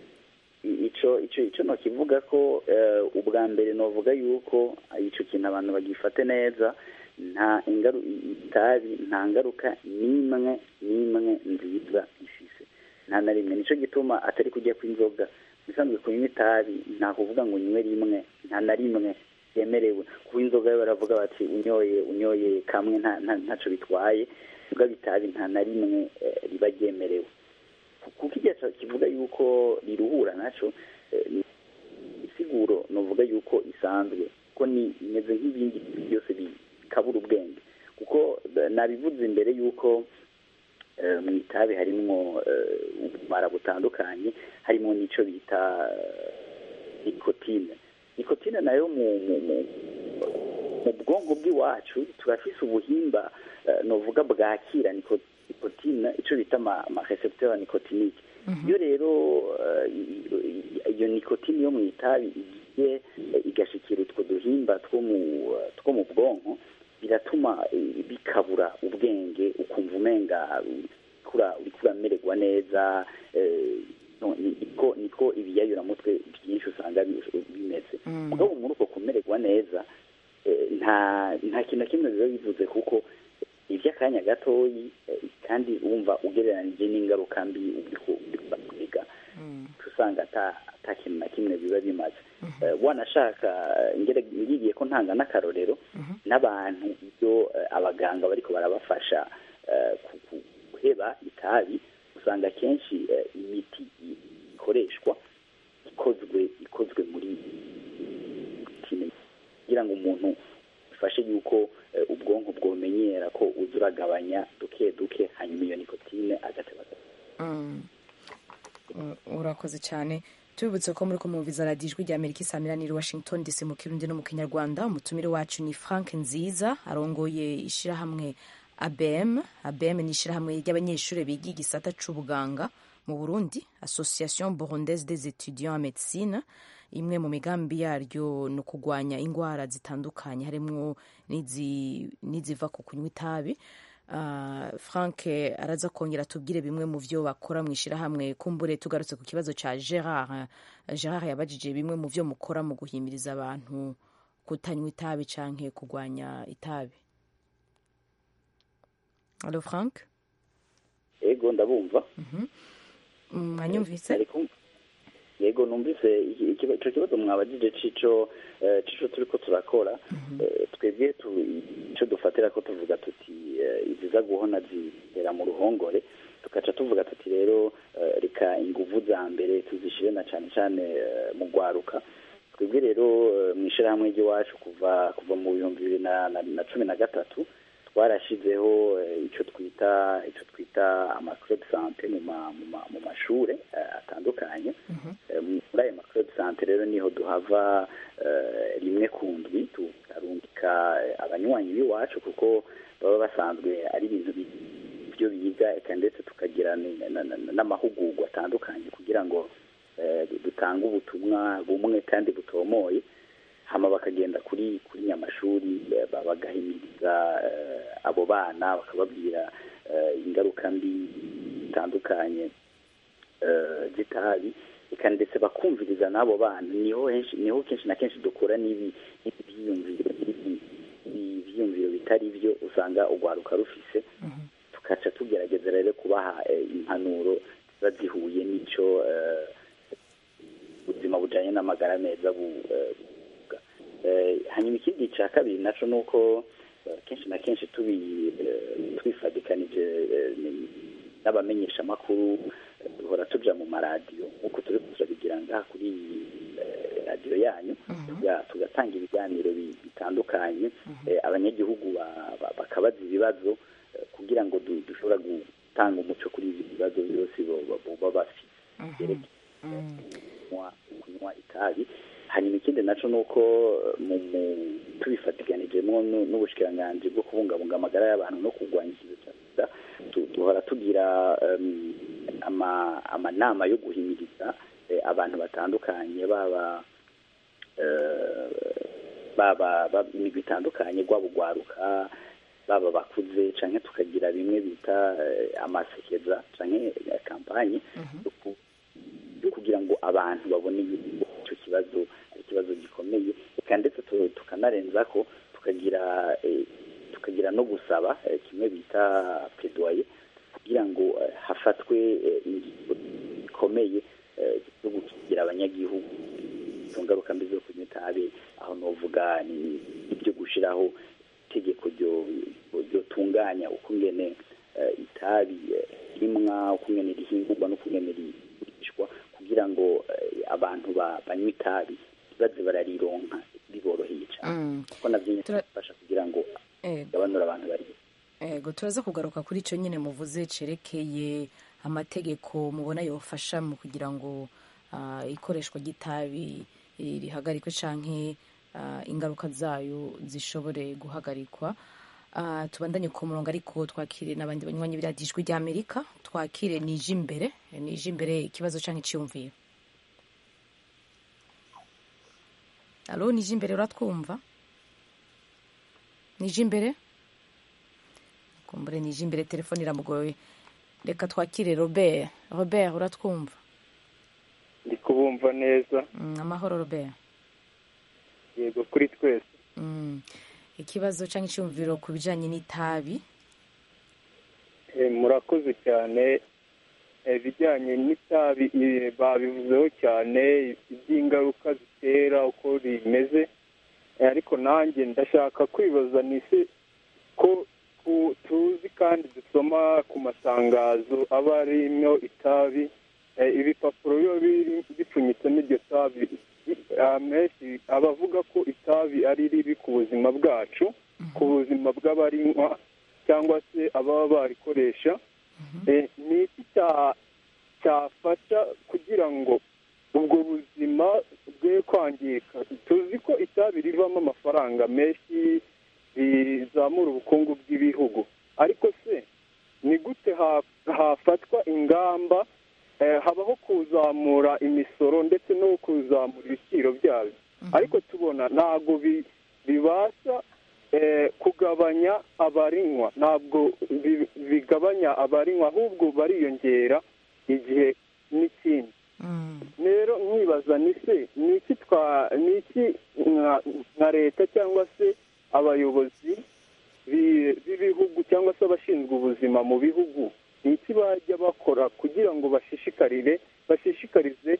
I- ico ico ico no kivuga ko eh, ubwa mbere novuga yuko ico kintu abantu bagifate neza nta ingaru itabi nta ngaruka n'imwe n'imwe nziza ifise nta na rimwe nico gituma atari kujya kw'inzoga bisanzwe kunywa itabi nta kuvuga ngo unywe rimwe nta na rimwe yemerewe kuba inzoga yo baravuga bati unyoye unyoye kamwe nta nta- ntaco bitwaye mugabo itabi nta na rimwe eh, riba ryemerewe kuko igihe kivuga yuko riruhura naco eh, ni isiguro novuga yuko isanzwe ko ni imeze nk'ibindi byose bikabura ubwenge kuko eh, nabivuze imbere yuko eh, mu itabi harimwo eh, ubumara butandukanye harimo n'ico bita eh, nikotine nikotine nayo mu mu mu mu bwonko bw'iwacu turafise ubuhimba eh, novuga bwakira niko- nikotine ico bita ama ama recepteur nicotinique iyo rero eh, i- i- iyo nikotine yo mu itabi igiye eh, igashikira utwo duhimba two mu eh, two mu bwonko biratuma eh, bikabura ubwenge ukumva umenga urikura uriko uramererwa neza eh, no, ni- niko niko ibiyayuramutwe byinshi usanga bi- bimeze mugabo muri uko kumererwa neza eh, nta nta kintu na kimwe biba bivuze kuko iby'akanya gatoyi eh, kandi wumva ugereranije n'ingaruka mbi uriko uriko kwiga usanga ata ata kintu na kimwe biba bimaze Eh, wanashaka eh, ngere- ngiye ko ntanga n'akarorero n'abantu iyo eh, abaganga bariko barabafasha eh, ku- ku- guheba itabi usanga kenshi eh, imiti ikoreshwa ikozwe ikozwe muri nikotine kugira ngo umuntu bifashe yuko eh, ubwonko bwomenyera ko uza uragabanya duke duke hanyuma iyo nikotine agateba Mm. U- urakoze cyane tubibutse ko muri kumwumviza radiyo ijwi rya amerika isamira niri washington dc mu kirundi no mu kinyarwanda umutumire wacu ni frank nziza arongoye ishyirahamwe abm abm ni ishyirahamwe ry'abanyeshuri biga igisata c'ubuganga mu burundi association burundaise des étudiants en médecine imwe mu migambi yaryo ni ukugwanya indwara zitandukanye harimo n'izi- n'iziva ku kunywa itabi Ah, frank araza kongera tubwire bimwe mu byo bakora mu ishyirahamwe kumbure tugarutse ku kibazo cya gerard gerard yabajije bimwe mu byo mukora mu guhimiriza abantu kutanywa itabi canke kurwanya itabi alo frank ego ndabumva mwanyumvise Ariko yego numvise iki- ikiba- ico kibazo mwabajije cico eh, cico turiko turakora Eh, twebwe tu- ico dufatira ko tuvuga tuti eh, iziza guhona zihera mu ruhongore tugaca tuvuga tuti rero eh, reka inguvu za mbere tuzishire na cane cane eh, mu gwaruka twebwe rero eh, mw'ishirahamwe ry'iwacu kuva kuva mu bihumbi bibiri na, na, na cumi na gatatu twarashizeho eh, ico twita ico twita amaclub sante mu ma, mu, ma, mu mashure eh, atandukanye Eh, muri ayo maclub sante rero niho duhava eh, rimwe ku ndwi tukarungika eh, abanywanyi b'iwacu kuko baba basanzwe ari ibintu bi- byo biga eka ndetse tukagira ni- na- na- n'amahugurwa atandukanye kugira ngo eh, dutange ubutumwa bumwe kandi butomoye hama bakagenda kuri kuri nyamashuri eh, ba- bagahimiriza eh, abo bana bakababwira eh, ingaruka mbi zitandukanye eh, z'itabi eka ndetse bakumviriza n'abo bana niho henshi niho kenshi na kenshi dukura n'ibi ibyiyumviro ibi- ibi- ibyiyumviro bitari byo usanga urwaruka rufise tukaca tugerageza rero kubaha eh, impanuro ziba zihuye n'ico eh, ubuzima bujanye n'amagara meza bu- eh, buvuga Eh, hanyuma ikindi ca kabiri naco ni uko eh, kenshi na kenshi tubi eh, twifadikanije eh, ni- n'abamenyeshamakuru eh, duhora tuja mu maradiyo nk'uko turi turabigira ngaha kuri eh, radiyo yanyu tuga- tugatanga ibiganiro bi- bitandukanye eh, abanyagihugu ba- ba- bakabaza ibibazo eh, kugira ngo du- dushobora gutanga umuco kuri ibi bibazo byose bo- bo- baba bafite byerekeye kunywa kunywa itabi hanyuma ikindi naco ni uko eh, mu mu- tubifatiganijemo nu- n'ubushikiranganji bwo kubungabunga amagara y'abantu no kurwanya ikiza cya sida tu- duhora tugira em, ama- amanama yo guhimiriza eh, abantu batandukanye baba eh, baba baba imigwi itandukanye rwaba urwaruka baba bakuze canke tukagira bimwe bita eh, amasekeza canke eh, kampanye yo ku- yo kugira ngo abantu babone yuko icyo kibazo ari ikibazo gikomeye eka ndetse tu- tukanarenza ko tukagira eh, tukagira no gusaba eh, kimwe bita plaidoyer kugira ngo eh, hafatwe eh, ingingo zikomeye eh, zo gukingira abanyagihugu izo ngaruka mbi zo kunywa itabi aho novuga ni ibyo gushiraho itegeko ryo ryotunganya ukungene eh, itabi eh, rimwa ukungene rihingurwa n'ukungene rigurishwa kugira ngo eh, abantu ba- banywa itabi baze bararironka biboroheye cyane Mm. kuko navyo nyene Tura- bifasha kugira ngo Ego. gabanure abantu bari ego turaza kugaruka kuri icyo nyine muvuze cerekeye amategeko mubona yofasha mu kugira ngo ah, ikoreshwa ry'itabi eh, rihagarikwe canke ah, ingaruka zayo zishobore guhagarikwa Ah, tubandanye ku murongo ariko twakire n'abandi banywanyi biradijwi rya amerika twakire nije imbere nije imbere ikibazo canke iciyumviro alo nije imbere uratwumva nije imbere kumbure nije imbere telefone iramugoye reka twakire robert robert uratwumva ndi kubumva neza Mm, amahoro robert yego kuri twese Mm, ikibazo cyangwa icyumviro ku bijyanye n'itabi Eh, murakoze cyane Eh, ibijyanye n'itabi eh, babivuzeho cyane iby'ingaruka zitera uko rimeze Eh, ariko nanjye ndashaka kwibaza ni se ko ku- tuzi kandi dusoma ku matangazo aba arimo itabi eh, ibipapuro biba biri- bipfunyitsemo iryo tabi amenshi abavuga ko itabi ari ribi ku buzima bwacu ku buzima bw'abarinywa cyangwa se ababa barikoresha Eh, ni iki cya- cyafasha kugira ngo ubwo buzima bwe kwangirika tuzi ko itabi rivamo amafaranga menshi rizamura ubukungu bw'ibihugu ariko se ni gute ha- hafatwa ingamba eh, habaho kuzamura imisoro ndetse no kuzamura ibiciro byabyo ariko tubona ntabwo bi- bibasha eh, kugabanya abarinywa ntabwo bi- bigabanya abarinywa ahubwo bariyongera igihe n'ikindi rero nkibaza ni se ni iki twa ni iki nka- nka leta cyangwa se abayobozi bi- b'ibihugu cyangwa se abashinzwe ubuzima mu bihugu ni iki bajya bakora kugira ngo bashishikarire bashishikarize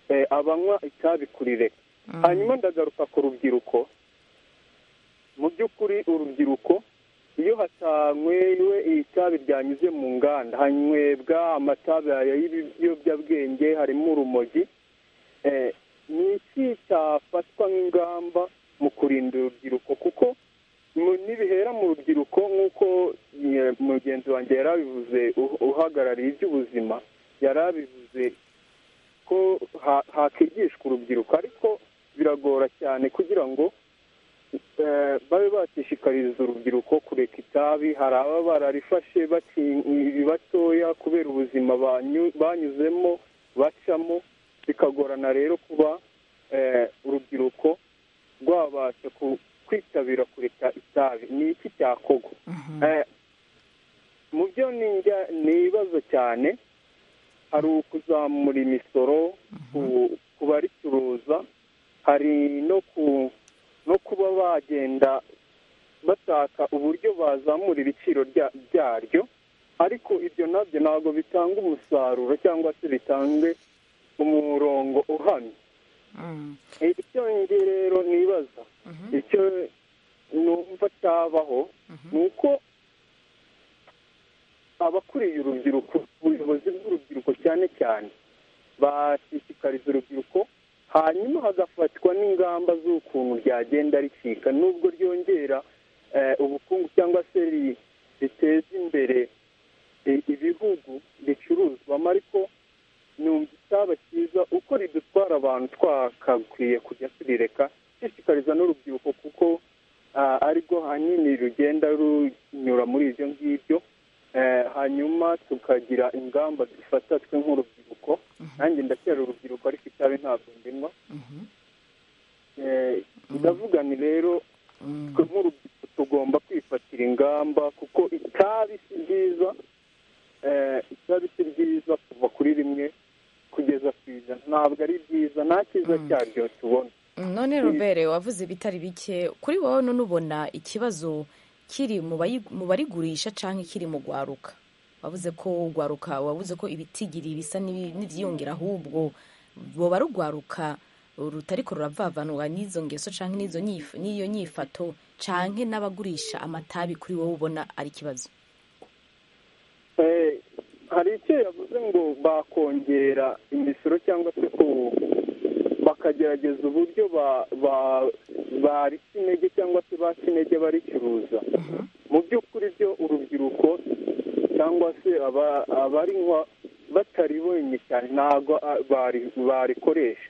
eh, abanywa itabi kurireka hanyuma ndagaruka ku rubyiruko mu by'ukuri urubyiruko iyo hatanywewe itabi ryanyuze mu nganda hanywebwa amatabi aya y'ibiyobyabwenge harimo urumogi eh, ni iki cyafatwa nk'ingamba mu kurinda urubyiruko kuko mu- nibihera mu rubyiruko nk'uko eh, mugenzi wanjye yari abivuze uh- uhagarariye iby'ubuzima yari abivuze ko ha- hakigishwa urubyiruko ariko biragora cyane kugira ngo eh, babe bashishikariza urubyiruko kureka itabi hari ababa bararifashe bakiri batoya kubera ubuzima banyu- banyuzemo bacamo bikagorana rero kuba eh, urubyiruko rwabasha ku- kwitabira kureka itabi ni iki cyakorwa Eh, mu byo ninjya nibaza cyane hari ukuzamura imisoro ku- ku baricuruza hari no ku no kuba bagenda bashaka uburyo bazamura ibiciro rya- byaryo ariko ibyo nabyo ntabwo bitanga umusaruro cyangwa se bitange umurongo uhamye icyo nge rero nibaza icyo numva cyabaho ni uko abakuriye urubyiruko ubuyobozi bw'urubyiruko cyane cyane bashishikariza urubyiruko hanyuma hagafatwa n'ingamba z'ukuntu ryagenda ricika nubwo ryongera eh, ubukungu cyangwa se ri- riteza imbere i- ibihugu bicuruzwamo ariko numva icyaba cyiza uko ridutwara abantu twakakwiye kujya turireka dushishikariza n'urubyiruko kuko ah, arirwo hanini rugenda runyura muri ibyo ngibyo Eh, hanyuma tukagira ingamba dufata twe nk'urubyiruko nanjye ndacyari urubyiruko ariko itabi ntabwo ndinywa Eh, ndavuga ni rero twe nk'urubyiruko tugomba kwifatira ingamba kuko itabi si ryiza eh, itabi si ryiza kuva kuri rimwe kugeza ku ijana ntabwo ari byiza nta cyiza cyaryo tubona none robert wavuze bitari bike kuri wowe none ubona ikibazo kiri mu bayi- mu barigurisha cyangwa kiri mu gwaruka wavuze ko ugwaruka wavuze ko ibitigiri bisa n'ibi- n'ibyiyongera ahubwo boba rugwaruka rutariko ruravavanwa n'izo ngeso cyangwa n'izo nyif- n'iyo nyifato cyangwa n'abagurisha amatabi kuri wowe ubona ari ikibazo Eh, hari icyo yavuze ngo bakongera imisoro cyangwa se ku bakagerageza uburyo ba- ba- barica intege cyangwa se baca intege baricuruza mu by'ukuri byo urubyiruko cyangwa se aba- abarinywa batari bonyine cyane ntabwo ah, bari- barikoresha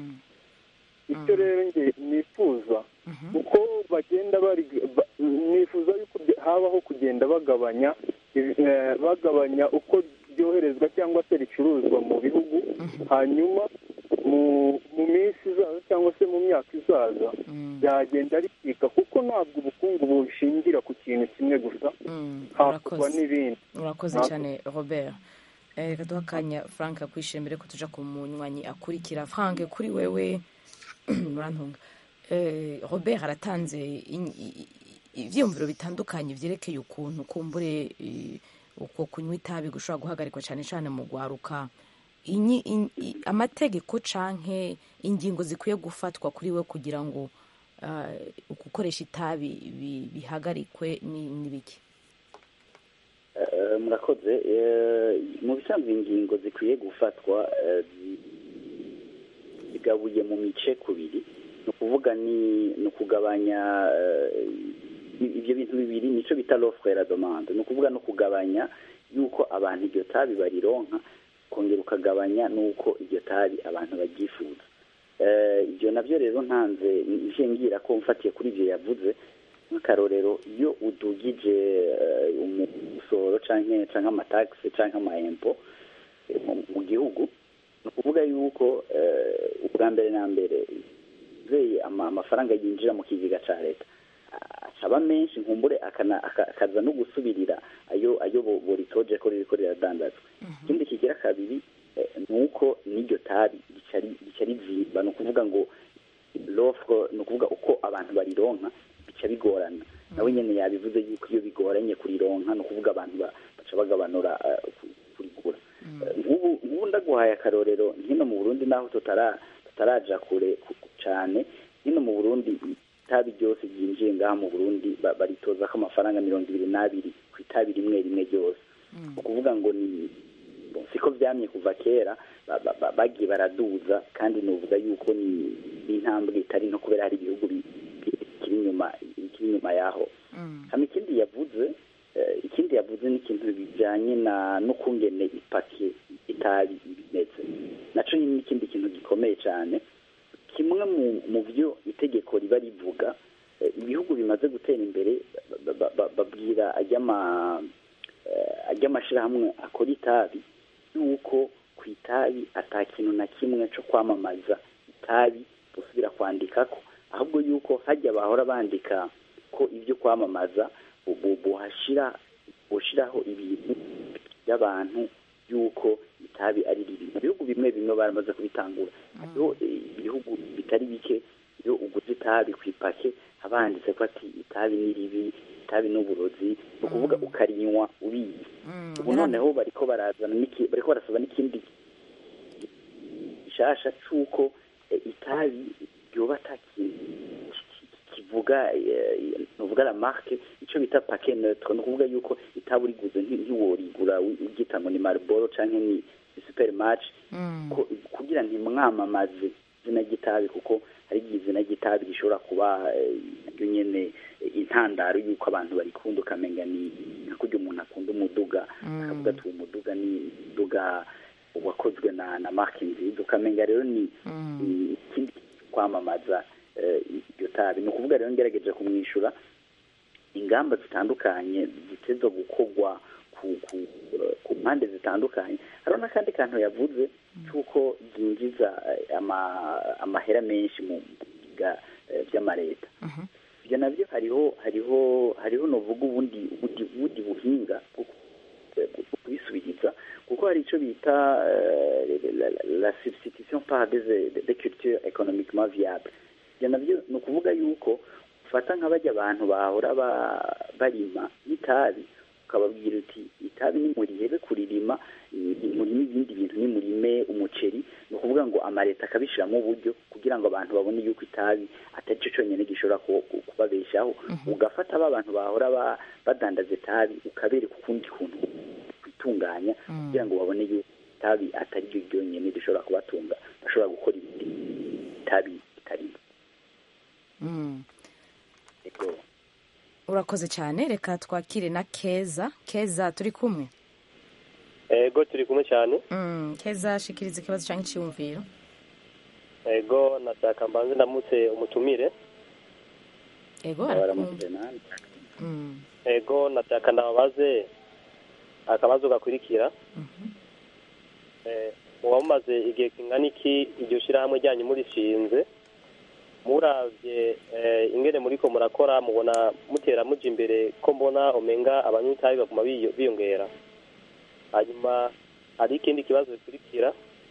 icyo rero nge nifuza uko bagenda bari ba- nifuza yuko bya- habaho kugenda bagabanya ibi- eh, bagabanya uko ryoherezwa cyangwa se ricuruzwa mu bihugu hanyuma mu mu minsi izaza cyangwa se mu myaka izaza byagenda ricika kuko ntabwo ubukungu bushingira ku kintu kimwe gusa hakorwa urakoze. n'ibindi urakoze Ntabwo- cyane robert Eh, reka duha akanya frank akwishimiye mbere ko tuja ku munywanyi akurikira frank kuri wewe murantunga Eh, robert aratanze in- i- i- ivyiyumviro bitandukanye vyerekeye ukuntu kumbure eh, uko kunywa itabi gushobora guhagarikwa cyane cyane mu gwaruka Inyi- in- i- amategeko canke ingingo zikwiye gufatwa kuri we kugira ngo ah, gukoresha itabi bi- bihagarikwe ni ni biki Eh, murakoze Eh, mu bisanzwe ingingo zikwiye gufatwa eh, zi- zigabuye mu mice kubiri ni ukuvuga ni ni ukugabanya eh, ibyo bintu bibiri nico bita l'offre et la demande ni ukuvuga no kugabanya yuko abantu iryo tabi barironka kongera ukagabanya n'uko iryo tabi abantu baryifuza Eh, ibyo nabyo rero ntanze ije ngira ko mfatiye kuri ibyo yavuze nk'akarorero iyo udugije eh, umusoro canke canke amatagisi canke amaempo eh, mu- mu gihugu ni ukuvuga yuko eh, ubwa mbere na mbere zeye ama- amafaranga yinjira mu kigega ca leta a- acaba menshi nkumbure akana- aka- akaza no gusubirira ayo ayo bo- boritoje ko ririko riradandazwa ikindi kigira kabiri eh, ni uko n'iryo tabi rica ri- rica rizimba ni ukuvuga ngo l'offre ni ukuvuga uko abantu barironka bica bigorana nawe nyene yabivuze yuko iyo bigoranye kurironka ni ukuvuga abantu ba- baca bagabanura eh, ku- kurigura Eh, nk'ubu nk'ubu ndaguhaye akarorero hino mu burundi naho tutara tutaraja kure ku- cyane hino mu burundi itabi ryose ryinjiye ngaha mu burundi ba- baritoza ko amafaranga mirongo ibiri n'abiri ku itabi rimwe rimwe ryose ni ukuvuga ngo ni siko byamye kuva kera ba- ba- ba- bagiye baraduza kandi nuvuga yuko ni ni intambwe itari no kubera hari ibihugu bi- bi- bikiri inyuma bikiri inyuma yaho hama ikindi yavuze eh, ikindi yavuze ni ikintu bijanye na n'ukungene ipake itabi imeze naco nyine n'ikindi kintu gikomeye cyane kimwe mu mu byo itegeko riba rivuga eh, ibihugu bimaze gutera imbere ba- ba- ba- babwira ajyama eh, ajy'amashirahamwe akora itabi yuko ku itabi ata kintu na kimwe cyo kwamamaza itabi busubira kwandikako ahubwo yuko hajya bahora bandika ko ibyo kwamamaza bu- bu- buhashira bushiraho ibintu by'abantu yuko itabi ari ribi mu bihugu bimwe bimwe baramaze kubitangura hariho eh, ibihugu bitari bike iyo uguze itabi ku ipake haba handitse ko ati itabi ni ribi itabi ni uburozi ni ukuvuga ukarinywa ubizi ubu noneho bariko barazana n'iki- bariko barasaba n'ikindi gishasha c'uko eh, itabi ryoba ata kintu kivuga eh, nuvuga la marque ico bita paquet neutre ni ukuvuga yuko itabi uriguze nti- ntiworigura wi- uryita ngo ni marlboro canke ni ni supermatch ko- kugira ntimwamamaze izina ry'itabi kuko hari igihe izina ry'itabi rishobora kuba eh, naryo nyene eh, intandaro y'uko abantu barikunda ukamenga ni nka kurya umuntu akunda umuduga akavuga ati uwo muduga ni umuduga wakozwe na na marke nziza ukamenga rero ni ni ikindi kwamamaza eh, iryo tabi ni ukuvuga rero ngerageje kumwishyura ingamba zitandukanye ziteza gukorwa ku ku ku mpande zitandukanye hariho n'akandi kantu yavuze cy'uko byinjiza eh, ama- amahera menshi mu biga eh, by'amareta ibyo nabyo hariho hariho hariho novuga ubundi ubundi ubundi buhinga bwo ku- eh, bwo kubisubiriza kuko hari icyo bita eh, la- la- la substitution par des des cultures économiquement viable ibyo nabyo ni ukuvuga yuko ufata nka bajya abantu bahora ba- barima n'itabi ukababwira uti itabi nimurihebe kuririma ni- murime ibindi bintu nimurime umuceri ni ukuvuga ngo amaleta akabishyiramo uburyo kugira ngo abantu babone yuko itabi atari cyo cyonyine gishobora ku- ku- kubabeshaho ugafata ba bantu bahora ba- badandaza itabi ukabereka ukundi kuntu kwitunganya kugira ngo babone yuko itabi atari ryo ryonyine rishobora kubatunga bashobora gukora ibindi itabi ritarimo Mm. Ego. urakoze cyane reka twakire na keza keza turi kumwe ego turi kumwe cyane Mm, keza shikiriza ikibazo cyangwa icyiyumviro ego nashaka mbanze ndamutse umutumire ego Baramutse arakumva nanjye. Mm, ego nashaka ndababaze akabazo gakurikira Eh, muba mumaze igihe kingana iki iryo shyirahamwe ryanyu murishinze muravye eh, ingene muriko murakora mubona mutera muja imbere ko mbona omenga abanywa itabi baguma biyo- biyongera hanyuma hari ikindi kibazo gikurikira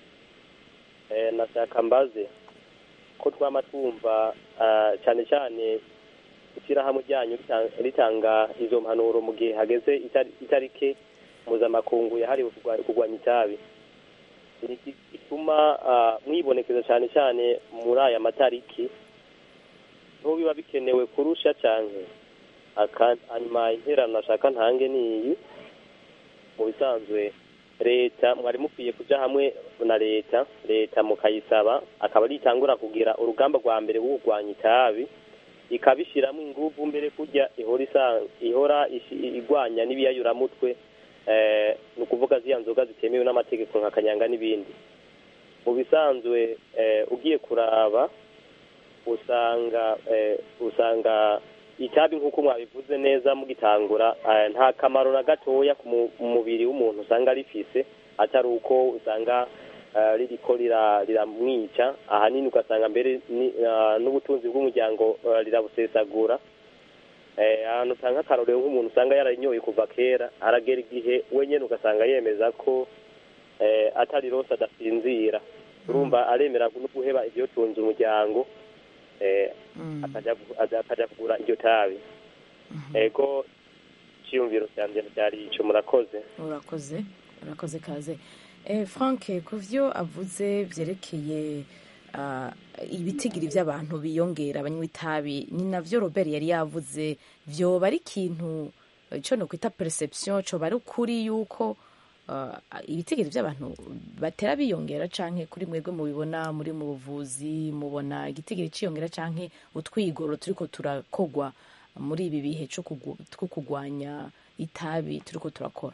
eh, nashaka mbaze ko twama twumva ah, cyane cyane ishyirahamwe ryanyu ritanga- ritanga izo mpanuro mu gihe hageze itari- itarike mpuzamakungu yahariwe kurwa- kurwanya itabi ni iki gituma ah, mwibonekeza cyane cyane muri aya matariki niho biba bikenewe kurusha cyane Aka- hanyuma interano nashaka ntange ni iyi mu bisanzwe leta mwari mukwiye kuja hamwe na leta leta mukayisaba akaba ritangura kugira urugamba rwa mbere rwo kurwanya itabi ikabishyiramo ingufu mbere kujya ihora isa- ihora ishi- igwanya n'ibiyayuramutwe eh, ni ukuvuga ziriya nzoga zitemewe n'amategeko nka kanyanga n'ibindi mu bisanzwe eh, ugiye kuraba usanga eh, usanga itabi nk'uko mwabivuze neza mugitangura eh, nta kamaro na gatoya ku mu- mu mubiri w'umuntu usanga rifise atari uko usanga eh, ririko rira- riramwica ahanini ugasanga mbere ni- ah, n'ubutunzi bw'umuryango eh, rirabusesagura Eh, ahantu usanga akarorero nk'umuntu usanga yaranyoye kuva kera aragera igihe wenyine ugasanga yemeza ko eh, atari rose adasinzira urumva aremera no guheba ibyotunze umuryango eh, akajya gu- aza- akajya kugura iryo tabi ego cyiyumviro cyanjye cyari icyo murakoze urakoze urakoze kaze Eh, frank ku byo avuze byerekeye ah, ibitigiri by'abantu biyongera abanywa itabi ni navyo robert yari yavuze vyoba ari ikintu eh, co no kwita perception coba ari ukuri yuko ah, ibitigiri by'abantu batera biyongera canke kuri mwebwe mubibona muri mu buvuzi mubona igitigiri ciyongera canke utwigoro turiko turakogwa muri ibi bihe co kugu- two kugwanya itabi turiko turakora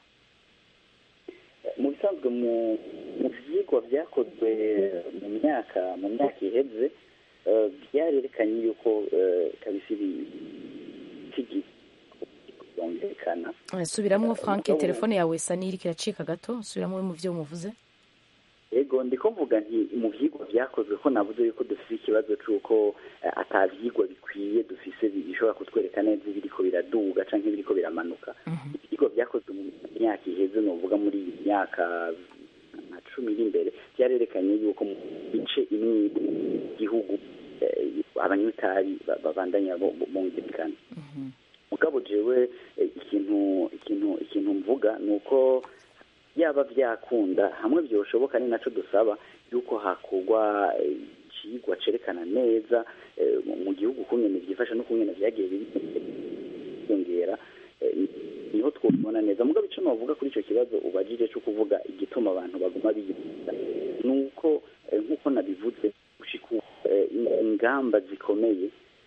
mu bisanzwe mu mu byigwa byakozwe mu myaka mu myaka iheze eh, byarerekanye yuko eh, kabisa ibitigi byumvikana Eh, subiramwo frank mugabo- telefone yawe isa n'iriko iracika gato subiramwo mu vyo muvuze yego ndiko mvuga nti mu byigwa byakozwe ko navuze yuko dufite ikibazo cy'uko eh, ata byigwa bikwiye dufise bishobora kutwereka neza ibiriko biraduga canke ibiriko biramanuka ibyigwa byakozwe mu myaka iheze novuga muri iyi myaka nka cumi iri imbere byarerekanye yuko mu bice imwe igihugu abanywa itabi ba- babandanya bo- bo- bumvikana mugabo jewe eh, ikintu ikintu ikintu mvuga ni uko yaba byakunda hamwe byoshoboka ni naco dusaba yuko hakorwa eh, icigwa cerekana neza eh, mu- mu gihugu kungene vyifasha no kungene vyagiye biyongera eh, niho twobibona neza mugabo ico novuga kuri ico kibazo ubajije co kuvuga igituma abantu baguma biyumva ni uko eh, nk'uko nabivuze gushika ubu, eh, ingamba zikomeye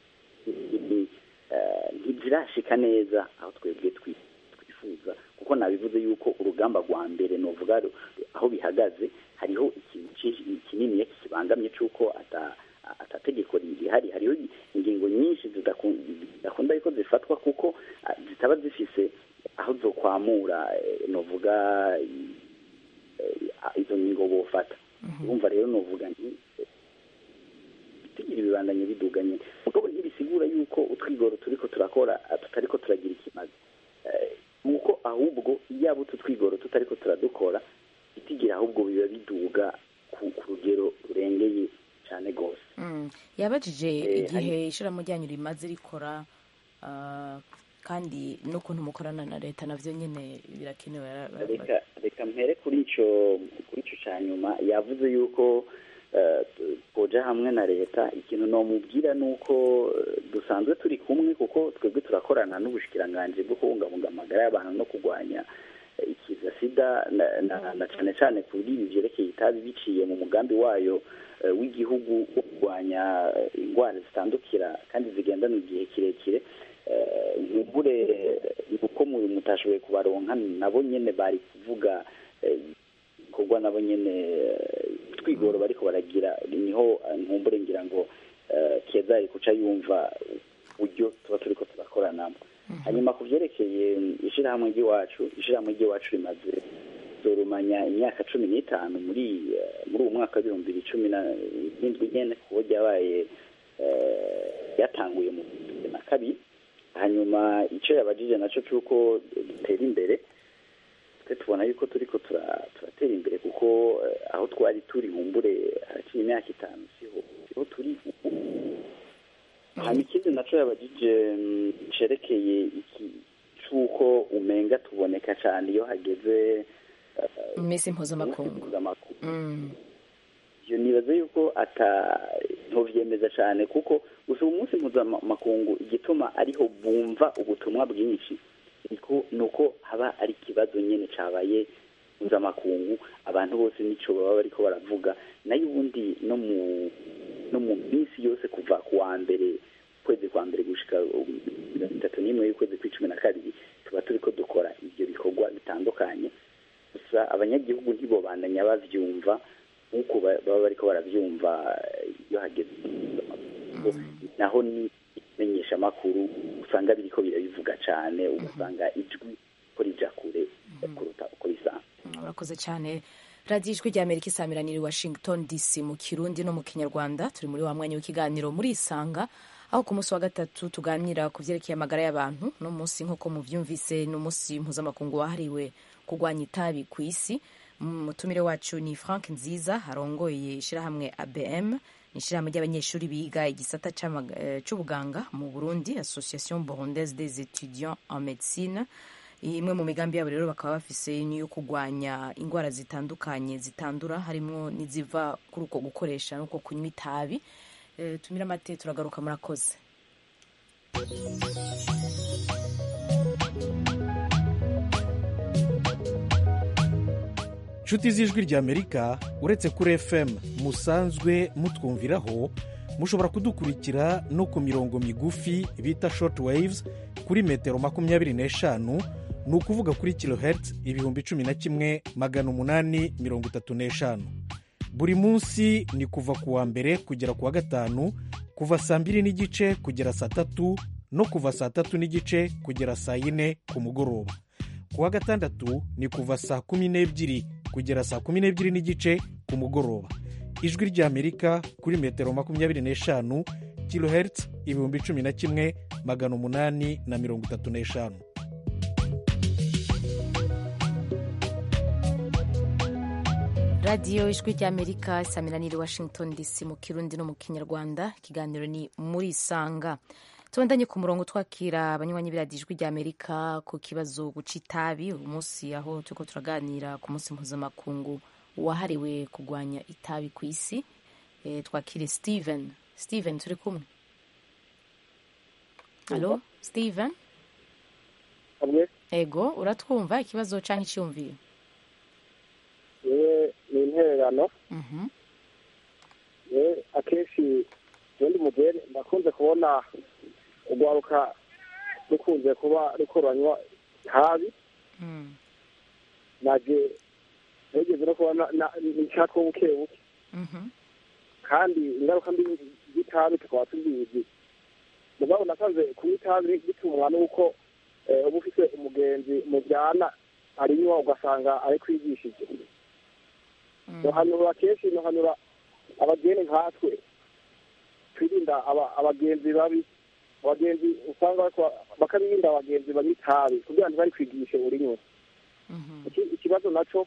i- eh, ntizirashika neza aho twebwe twi- twifuza kuko nabivuze yuko urugamba rwa mbere novuga ru- aho bihagaze hariho ikintu cinshi- kinini kibangamye c'uko ata atategeko rihari hariho ingingo nyinshi zidaku- zidakunda yuko zifatwa kuko ah, zitaba zifise aho zokwamura eh, novuga i- eh, izo ngingo bofata urumva rero novuga nti tugira ibibandanye biduganye mugabo ntibisigura yuko utwigoro turiko turakora ah, tutariko turagira ikimazi Eh, nuko ahubwo yaba utu twigoro tutariko turadukora itigira ahubwo biba biduga ku ku rugero rurengeye cyane rwose Mm. yabajije Eh, igihe ishirahamwe ryanyu rimaze rikora ah, kandi n'ukuntu mukorana na leta navyo nyene birakenewe Ara- ara- reka reka mpere kuri ico kuri ico ca nyuma yavuze yuko eh, tu- twoja hamwe na leta ikintu nomubwira ni uko eh, dusanzwe turi kumwe kuko twebwe turakorana n'ubushikiranganji bwo kubungabunga amagara y'abantu no kurwanya eh, ikiza sida na, na, na cane cane kuri ibi vyerekeye itabi biciye mu mugambi wayo eh, w'igihugu wo kurwanya eh, ingwara zitandukira kandi zigendana igihe kirekire eh, nkumbure ni uko mu- mutashoboye kubaronka nabo nyene bari kuvuga eh, ibikorwa nabo nyene eh, twigoro bariko baragira niho eh, nkumbure ngira ngo eh, keza ari kuca yumva uburyo tuba turiko turakoranamo hanyuma ku vyerekeye ishirahamwe ry'iwacu ishirahamwe ry'iwacu rimaze zorumanya imyaka cumi n'itanu muri eh, muri uwo mwaka w'ibihumbi bibiri cumi na n'indwi nyene kuko ryabaye eh, ryatanguye mu bihumbi na kabiri hanyuma icyo yabajije nacyo cy'uko dutera imbere twe tubona yuko turiko tura- turatera imbere kuko eh, aho twari turi humbure haraciye imyaka itanu siho siho turi ubu hanyuma ikindi nacyo yabajije mm, cerekeye iki c'uko umenga tuboneka cyane iyo hageze eh, mu minsi mpuzamakungu mpuzamakungu Mm. iyo nibaza yuko ata ntovyemeza cyane kuko gusa umunsi mpuzamakungu igituma ariho bumva ubutumwa bwinshi niko nuko haba ari ikibazo nyene cabaye mpuzamakungu abantu bose nico baba bariko baravuga nayo ubundi no mu no mu minsi yose kuva ku wa mbere ukwezi kwa mbere gushika um, mirongo itatu n'imwe y'ukwezi kw'icumi na kabiri tuba turiko dukora ivyo bikorwa bitandukanye gusa abanyagihugu ntibobandanya bavyumva nk'uko ba- baba bariko baravyumva eh, iyo hageze naho ni imenyesha amakuru usanga biriko birabivuga cane ugasanga ijwi ko rija kure kuruta uko risanzwe urakoze cyane radiyo ijwi rya amerika isamiraniye i washington dc mu kirundi no mu kinyarwanda turi muri wa mwanya w'ikiganiro muri isanga aho ku munsi wa gatatu tuganira ku byerekeye amagara y'abantu no munsi nk'uko muvyumvise ni umunsi mpuzamakungu wahariwe kurwanya itabi ku isi umutumire wacu ni frank nziza arongoye ishyirahamwe abm ni ishyirahamwe ry'abanyeshuri biga igisata c'amaga- eh, c'ubuganga mu burundi association burundaise des étudiants en médecine imwe mu migambi yabo rero bakaba bafise n'iyo kurwanya indwara zitandukanye zitandura harimo n'iziva kuri uko gukoresha n'uko kunywa itabi Eh, tumire amate turagaruka murakoze nshuti z'ijwi ry'amerika uretse kuri fm musanzwe mutwumviraho mushobora kudukurikira no ku mirongo migufi bita short waves kuri metero makumyabiri n'eshanu ni ukuvuga kuri kilohertz ibihumbi cumi na kimwe magana umunani mirongo itatu n'eshanu buri munsi ni kuva ku wa mbere kugera ku wa gatanu kuva saa mbiri n'igice kugera saa tatu no kuva saa tatu n'igice kugera saa yine ku mugoroba ku wa gatandatu ni kuva saa kumi n'ebyiri kugera saa kumi n'ebyiri n'igice ku mugoroba ijwi ry'amerika kuri metero makumyabiri n'eshanu kilohertz ibihumbi cumi na kimwe magana umunani na mirongo itatu n'eshanu radiyo ijwi ry'amerika isaminanire washington dc mu kirundi no mu kinyarwanda ikiganiro ni muri isanga tubandanye ku murongo twakira abanywanyi b'iradiyo ijwi ry'amerika ku kibazo guca itabi uyu munsi aho turiko turaganira ku munsi mpuzamakungu wahariwe kurwanya itabi ku isi e, twakire steven steven turi kumwe alo steven hamwe ego uratwumva ikibazo canke iciyumviro yewe ni intererano Mhm. yewe akenshi ubundi mugere ndakunze kubona urwaruka rukunze kuba ruko ruranywa itabi Mm. naje nigeze no kubona nicatwa buke buke Mhm. kandi ingaruka mbi z'itabi tukaba tuzizi mugabo nasanze kunywa itabi bitumwa n'uko eh, uba ufise umugenzi mujyana arinywa ugasanga ari kwigishije nohanura kenshi nohanura abageni nkatwe twirinda aba- abagenzi babi abagenzi usanga bariko- bakabirinda abagenzi banywa itabi kugira ngo bari kwigishe urinywa Iki- ikibazo naco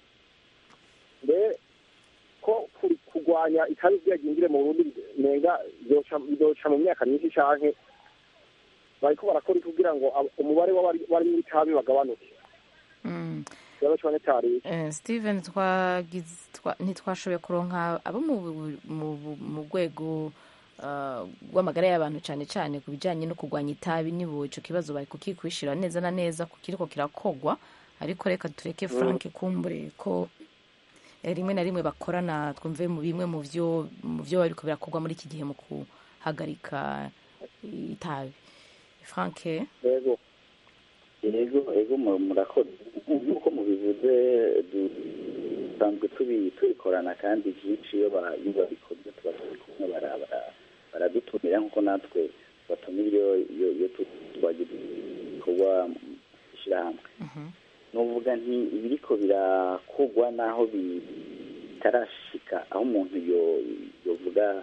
mbe ko kuri- kurwanya itabi ryagingire mu burundi nenga bizoca bizoca mu myaka myinshi canke bariko barakora iki kugira ngo ab- umubare w'abari- barinywa itabi bagabanuke Mm. ikibazo cane cari Eh, steven twagize twa- ntitwashoboye kuronka abo mu mu- mu rwego ah, rw'amagara y'abantu cyane cyane ku bijyanye no kurwanya itabi nibo icyo kibazo bari kukikwishira neza na neza ku kiriko kirakogwa ariko reka tureke frank kumbure ko eh, rimwe na rimwe bakorana twumve mu bimwe mu byo mu byo bariko birakorwa muri iki gihe mu kuhagarika itabi frank yego yego yego mu- murakoze nk'uko mubivuze du- dusanzwe tubi- tubikorana kandi byinshi iyo ba- iyo babikoze tuba turi kumwe bara- bara- baradutumira nk'uko natwe batumira iyo iyo iyo tu- twagize ibikorwa mu ishyirahamwe nuvuga nti ibiriko birakogwa n'aho bi- bitarashika aho umuntu yo- yovuga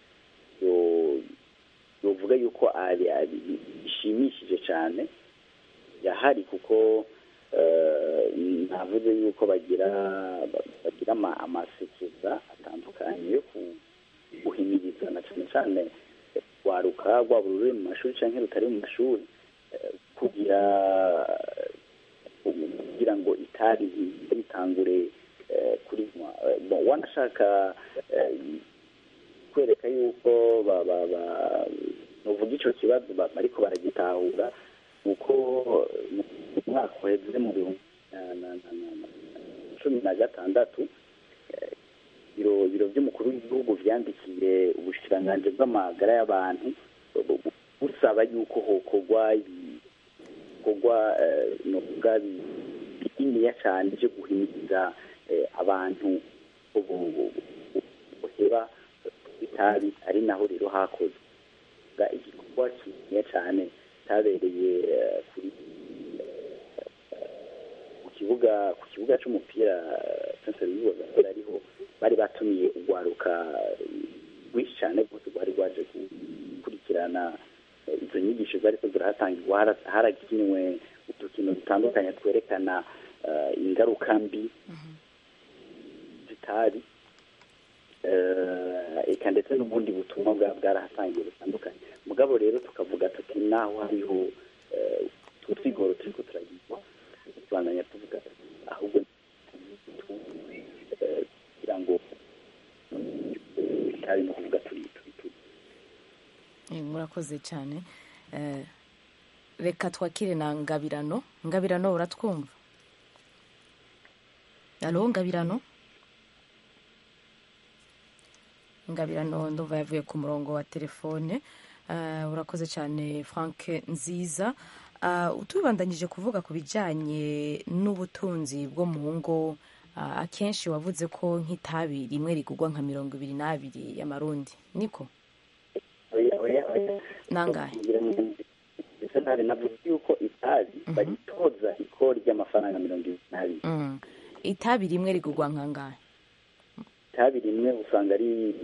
yo- yovuga yuko ari ari- bishimishije cyane yahari kuko eh, navuze yuko bagira bagira ama- amasekeza atandukanye yo ku- guhimiriza na cyane cyane rwaruka rwaba ruri mu mashuri cyangwa rutari mu mashuri eh, kugira kugira ngo itabi ritangure eh, kurinywa Eh, bon, wanashaka eh, kwereka yuko ba- ba- ba- nuvuga ico kibazo ba- bariko baragitahura uko mu mwaka uheze mu bihumbi na- na- na- na- na- cumi na gatandatu eh, biro biro by'umukuru w'igihugu vyandikiye ubushikiranganji bw'amagara y'abantu bu- bu- busaba yuko hokorwa ibikorwa eh, novuga bi- bininiya cyane byo guhimiriza eh, abantu ubu- ubu- ubu- buheba itabi ari naho rero hakozwe Ga- igikorwa kininiya cyane cyabereye eh, kuri ku kibuga ku kibuga c'umupira Prince Louis Gasore ariho bari batumiye urwaruka rwinshi cyane rwose rwari rwaje gukurikirana eh, izo nyigisho zariko zirahatangirwa hara- harakinwe udukino dutandukanye twerekana eh, ingaruka mbi zitabi eh, eka ndetse n'ubundi butumwa bwa bwarahatangiye butandukanye mugabo rero tukavuga tuti naho hariho eh, utwo twigoro turiko turagirwa tubandanya tuvuga ahubwo eh, kugira ngo itabi no kuvuga turi turi turi Eh, murakoze cyane Eh, reka twakire na ngabirano ngabirano uratwumva alo ngabirano ngabirano ndumva yavuye ku murongo wa telefone Eh, urakoze cyane frank nziza Ah, tubandanyije kuvuga ku bijyanye n'ubutunzi bwo mu ngo ah, akenshi wavuze ko nk'itabi rimwe rigurwa nka mirongo ibiri n'abiri y'amarundi niko oya oya oya nangahe ndetse nawe navuze yuko itabi baritoza ikori ry'amafaranga mirongo ibiri n'abiri Mm. itabi rimwe rigurwa nkangahe itabi rimwe usanga ari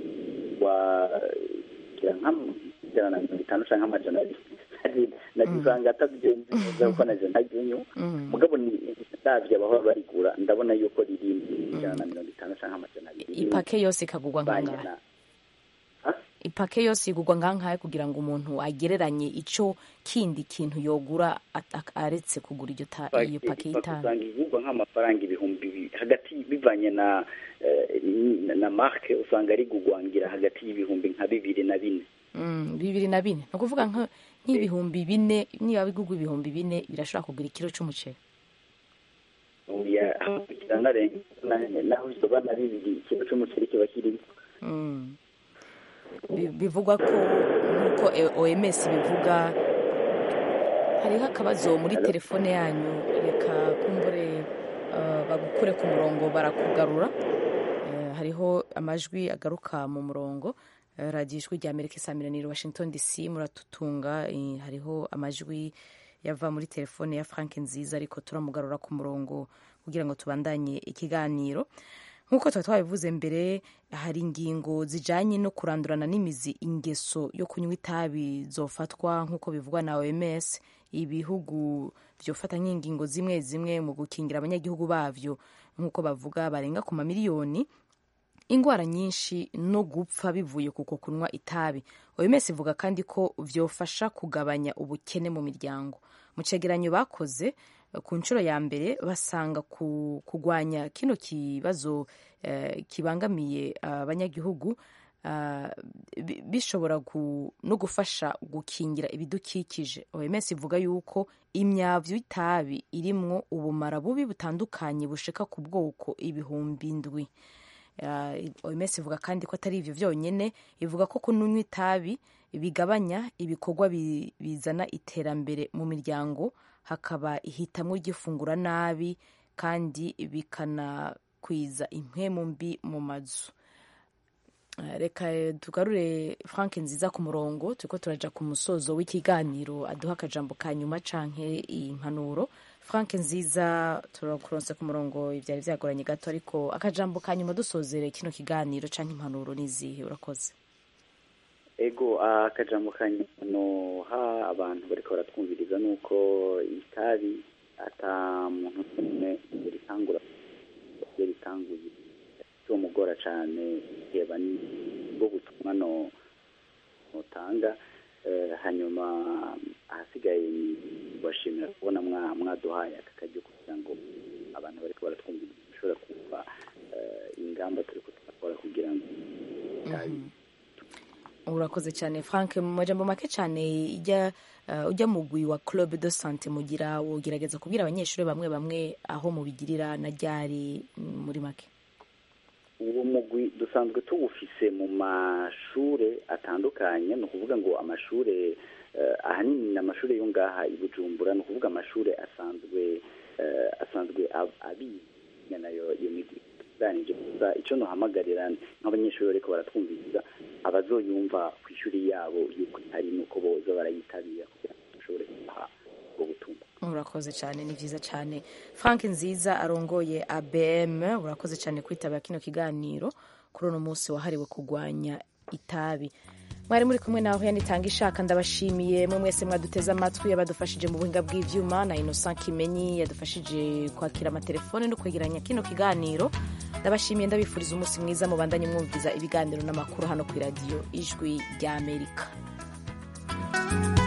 wagira nk'ijana na mirongo itanu cyangwa amajana abiri nagisanga atabigenzi neza kuko naje ntaryunywa mugabo ni ndabyo abahora barigura ndabona yuko riri ijana na mirongo itanu cyangwa amajana abiri ipake yose ikagurwa Banye nkangahe na- ipake yose igurwa nkangahe kugira ngo umuntu agereranye icyo kindi kintu yogura at- ak- aretse kugura iryo ta- iyo pake y'itabi usanga igurwa nk'amafaranga ibihumbi bibiri hagati bivanye na eh, na- na marke usanga rigugwangira hagati y'ibihumbi nka bibiri na bine Mm, bibiri na bine ni ukuvuga nka- nk'ibihumbi bine niba bigurwa ibihumbi bine birashobora kugura ikiro cy'umuceri Oya, kiranarenga na- naho isoba na bibiri ikiro cy'umuceri kiba kirimo Mm. Bi- bivugwa ko nk'uko E- oms bivuga hariho akabazo muri telefone yanyu reka kumbure uh, bagukure ku murongo barakugarura Eh, hariho amajwi agaruka mu murongo Eh, radiyo ijwi rya amerika isaamiraniro washington dc muratutunga Eh, hariho amajwi yava muri telefone ya frank nziza ariko turamugarura ku murongo kugira ngo tubandanye ikiganiro nk'uko tuba twabivuze mbere hari ingingo zijyanye no kurandurana n'imizi ingeso yo kunywa itabi zofatwa nk'uko bivugwa na oms ibihugu byofata nk'ingingo zimwe zimwe mu gukingira abanyagihugu bavyo nk'uko bavuga barenga ku mamiliyoni indwara nyinshi no gupfa bivuye kuko kunywa itabi oms ivuga kandi ko vyofasha kugabanya ubukene mu miryango mu cegeranyo bakoze eh, ku nshuro ya mbere basanga ku, kugwanya kino kibazo eh, kibangamiye abanyagihugu ah, bi- bishobora gu, no gufasha gukingira ibidukikije oms ivuga yuko imyavu y'itabi irimwo ubumara bubi butandukanye bushika ku bwoko ibihumbi ndwi Ah, oms ivuga kandi ko atari ivyo vyonyene ivuga ko kunywa itabi bigabanya ibikorwa bi- bizana iterambere mu miryango hakaba ihitamwo ry'ifungura nabi kandi bikanakwiza impwemu mbi mu mazu Ah, reka eh, tugarure frank nziza ku murongo turiko turaja ku musozo w'ikiganiro aduha akajambo ka nyuma canke impanuro frank nziza turakuronse ku murongo ivyari vyagoranye gato ariko akajambo ka nyuma dusozere kino kiganiro canke impanuro n'izihe urakoze ego akajambo kanyano ha abantu bariko baratwumviriza nuko itabi ata muntu n'umwe ritangura iyo ritanguye mugora cane reba ni bwo butumwa no notanga Eh, hanyuma ahasigaye bashimira kubona mwa- mwaduhaye aka karyo kugira ngo abantu bariko baratwumviriza bashobora kumva eh, ingamba turiko turakora kugira ngo itabi urakoze cyane frank mu majambo make cyane ijya uh, ujya mugwi wa club de sante mugira wogerageza kubwira abanyeshuri bamwe bamwe aho mubigirira na ryari mm, muri make uwo mugwi dusanzwe tuwufise mu mashure atandukanye ni ukuvuga ngo amashure eh, ahanini ni amashure yo ngaha i bujumbura ni ukuvuga amashure asanzwe eh, asanzwe ab- abiga nayo iyo migwi tuganije gusa icyo nohamagarira nk'abanyeshuri bariko baratwumviriza abazoyumva ku ishuri yabo yuko hari nuko boza barayitabira kugira ngo bashobore kubaha ubwo butumwa urakoze cyane ni byiza cyane frank nziza arongoye abm urakoze cyane kwitabira kino kiganiro kuri uno munsi wahariwe kurwanya itabi mwari muri kumwe nawe yanitanga ishaka ndabashimiye mwe mwese mwaduteze amatwi abadufashije mu buhinga bw'ivyuma na innocent kimenyi yadufashije kwakira amatelefone no kwegeranya kino kiganiro ndabashimiye ndabifuriza umunsi mwiza mubandanye mwumviza ibiganiro n'amakuru hano ku iradiyo ijwi ry'amerika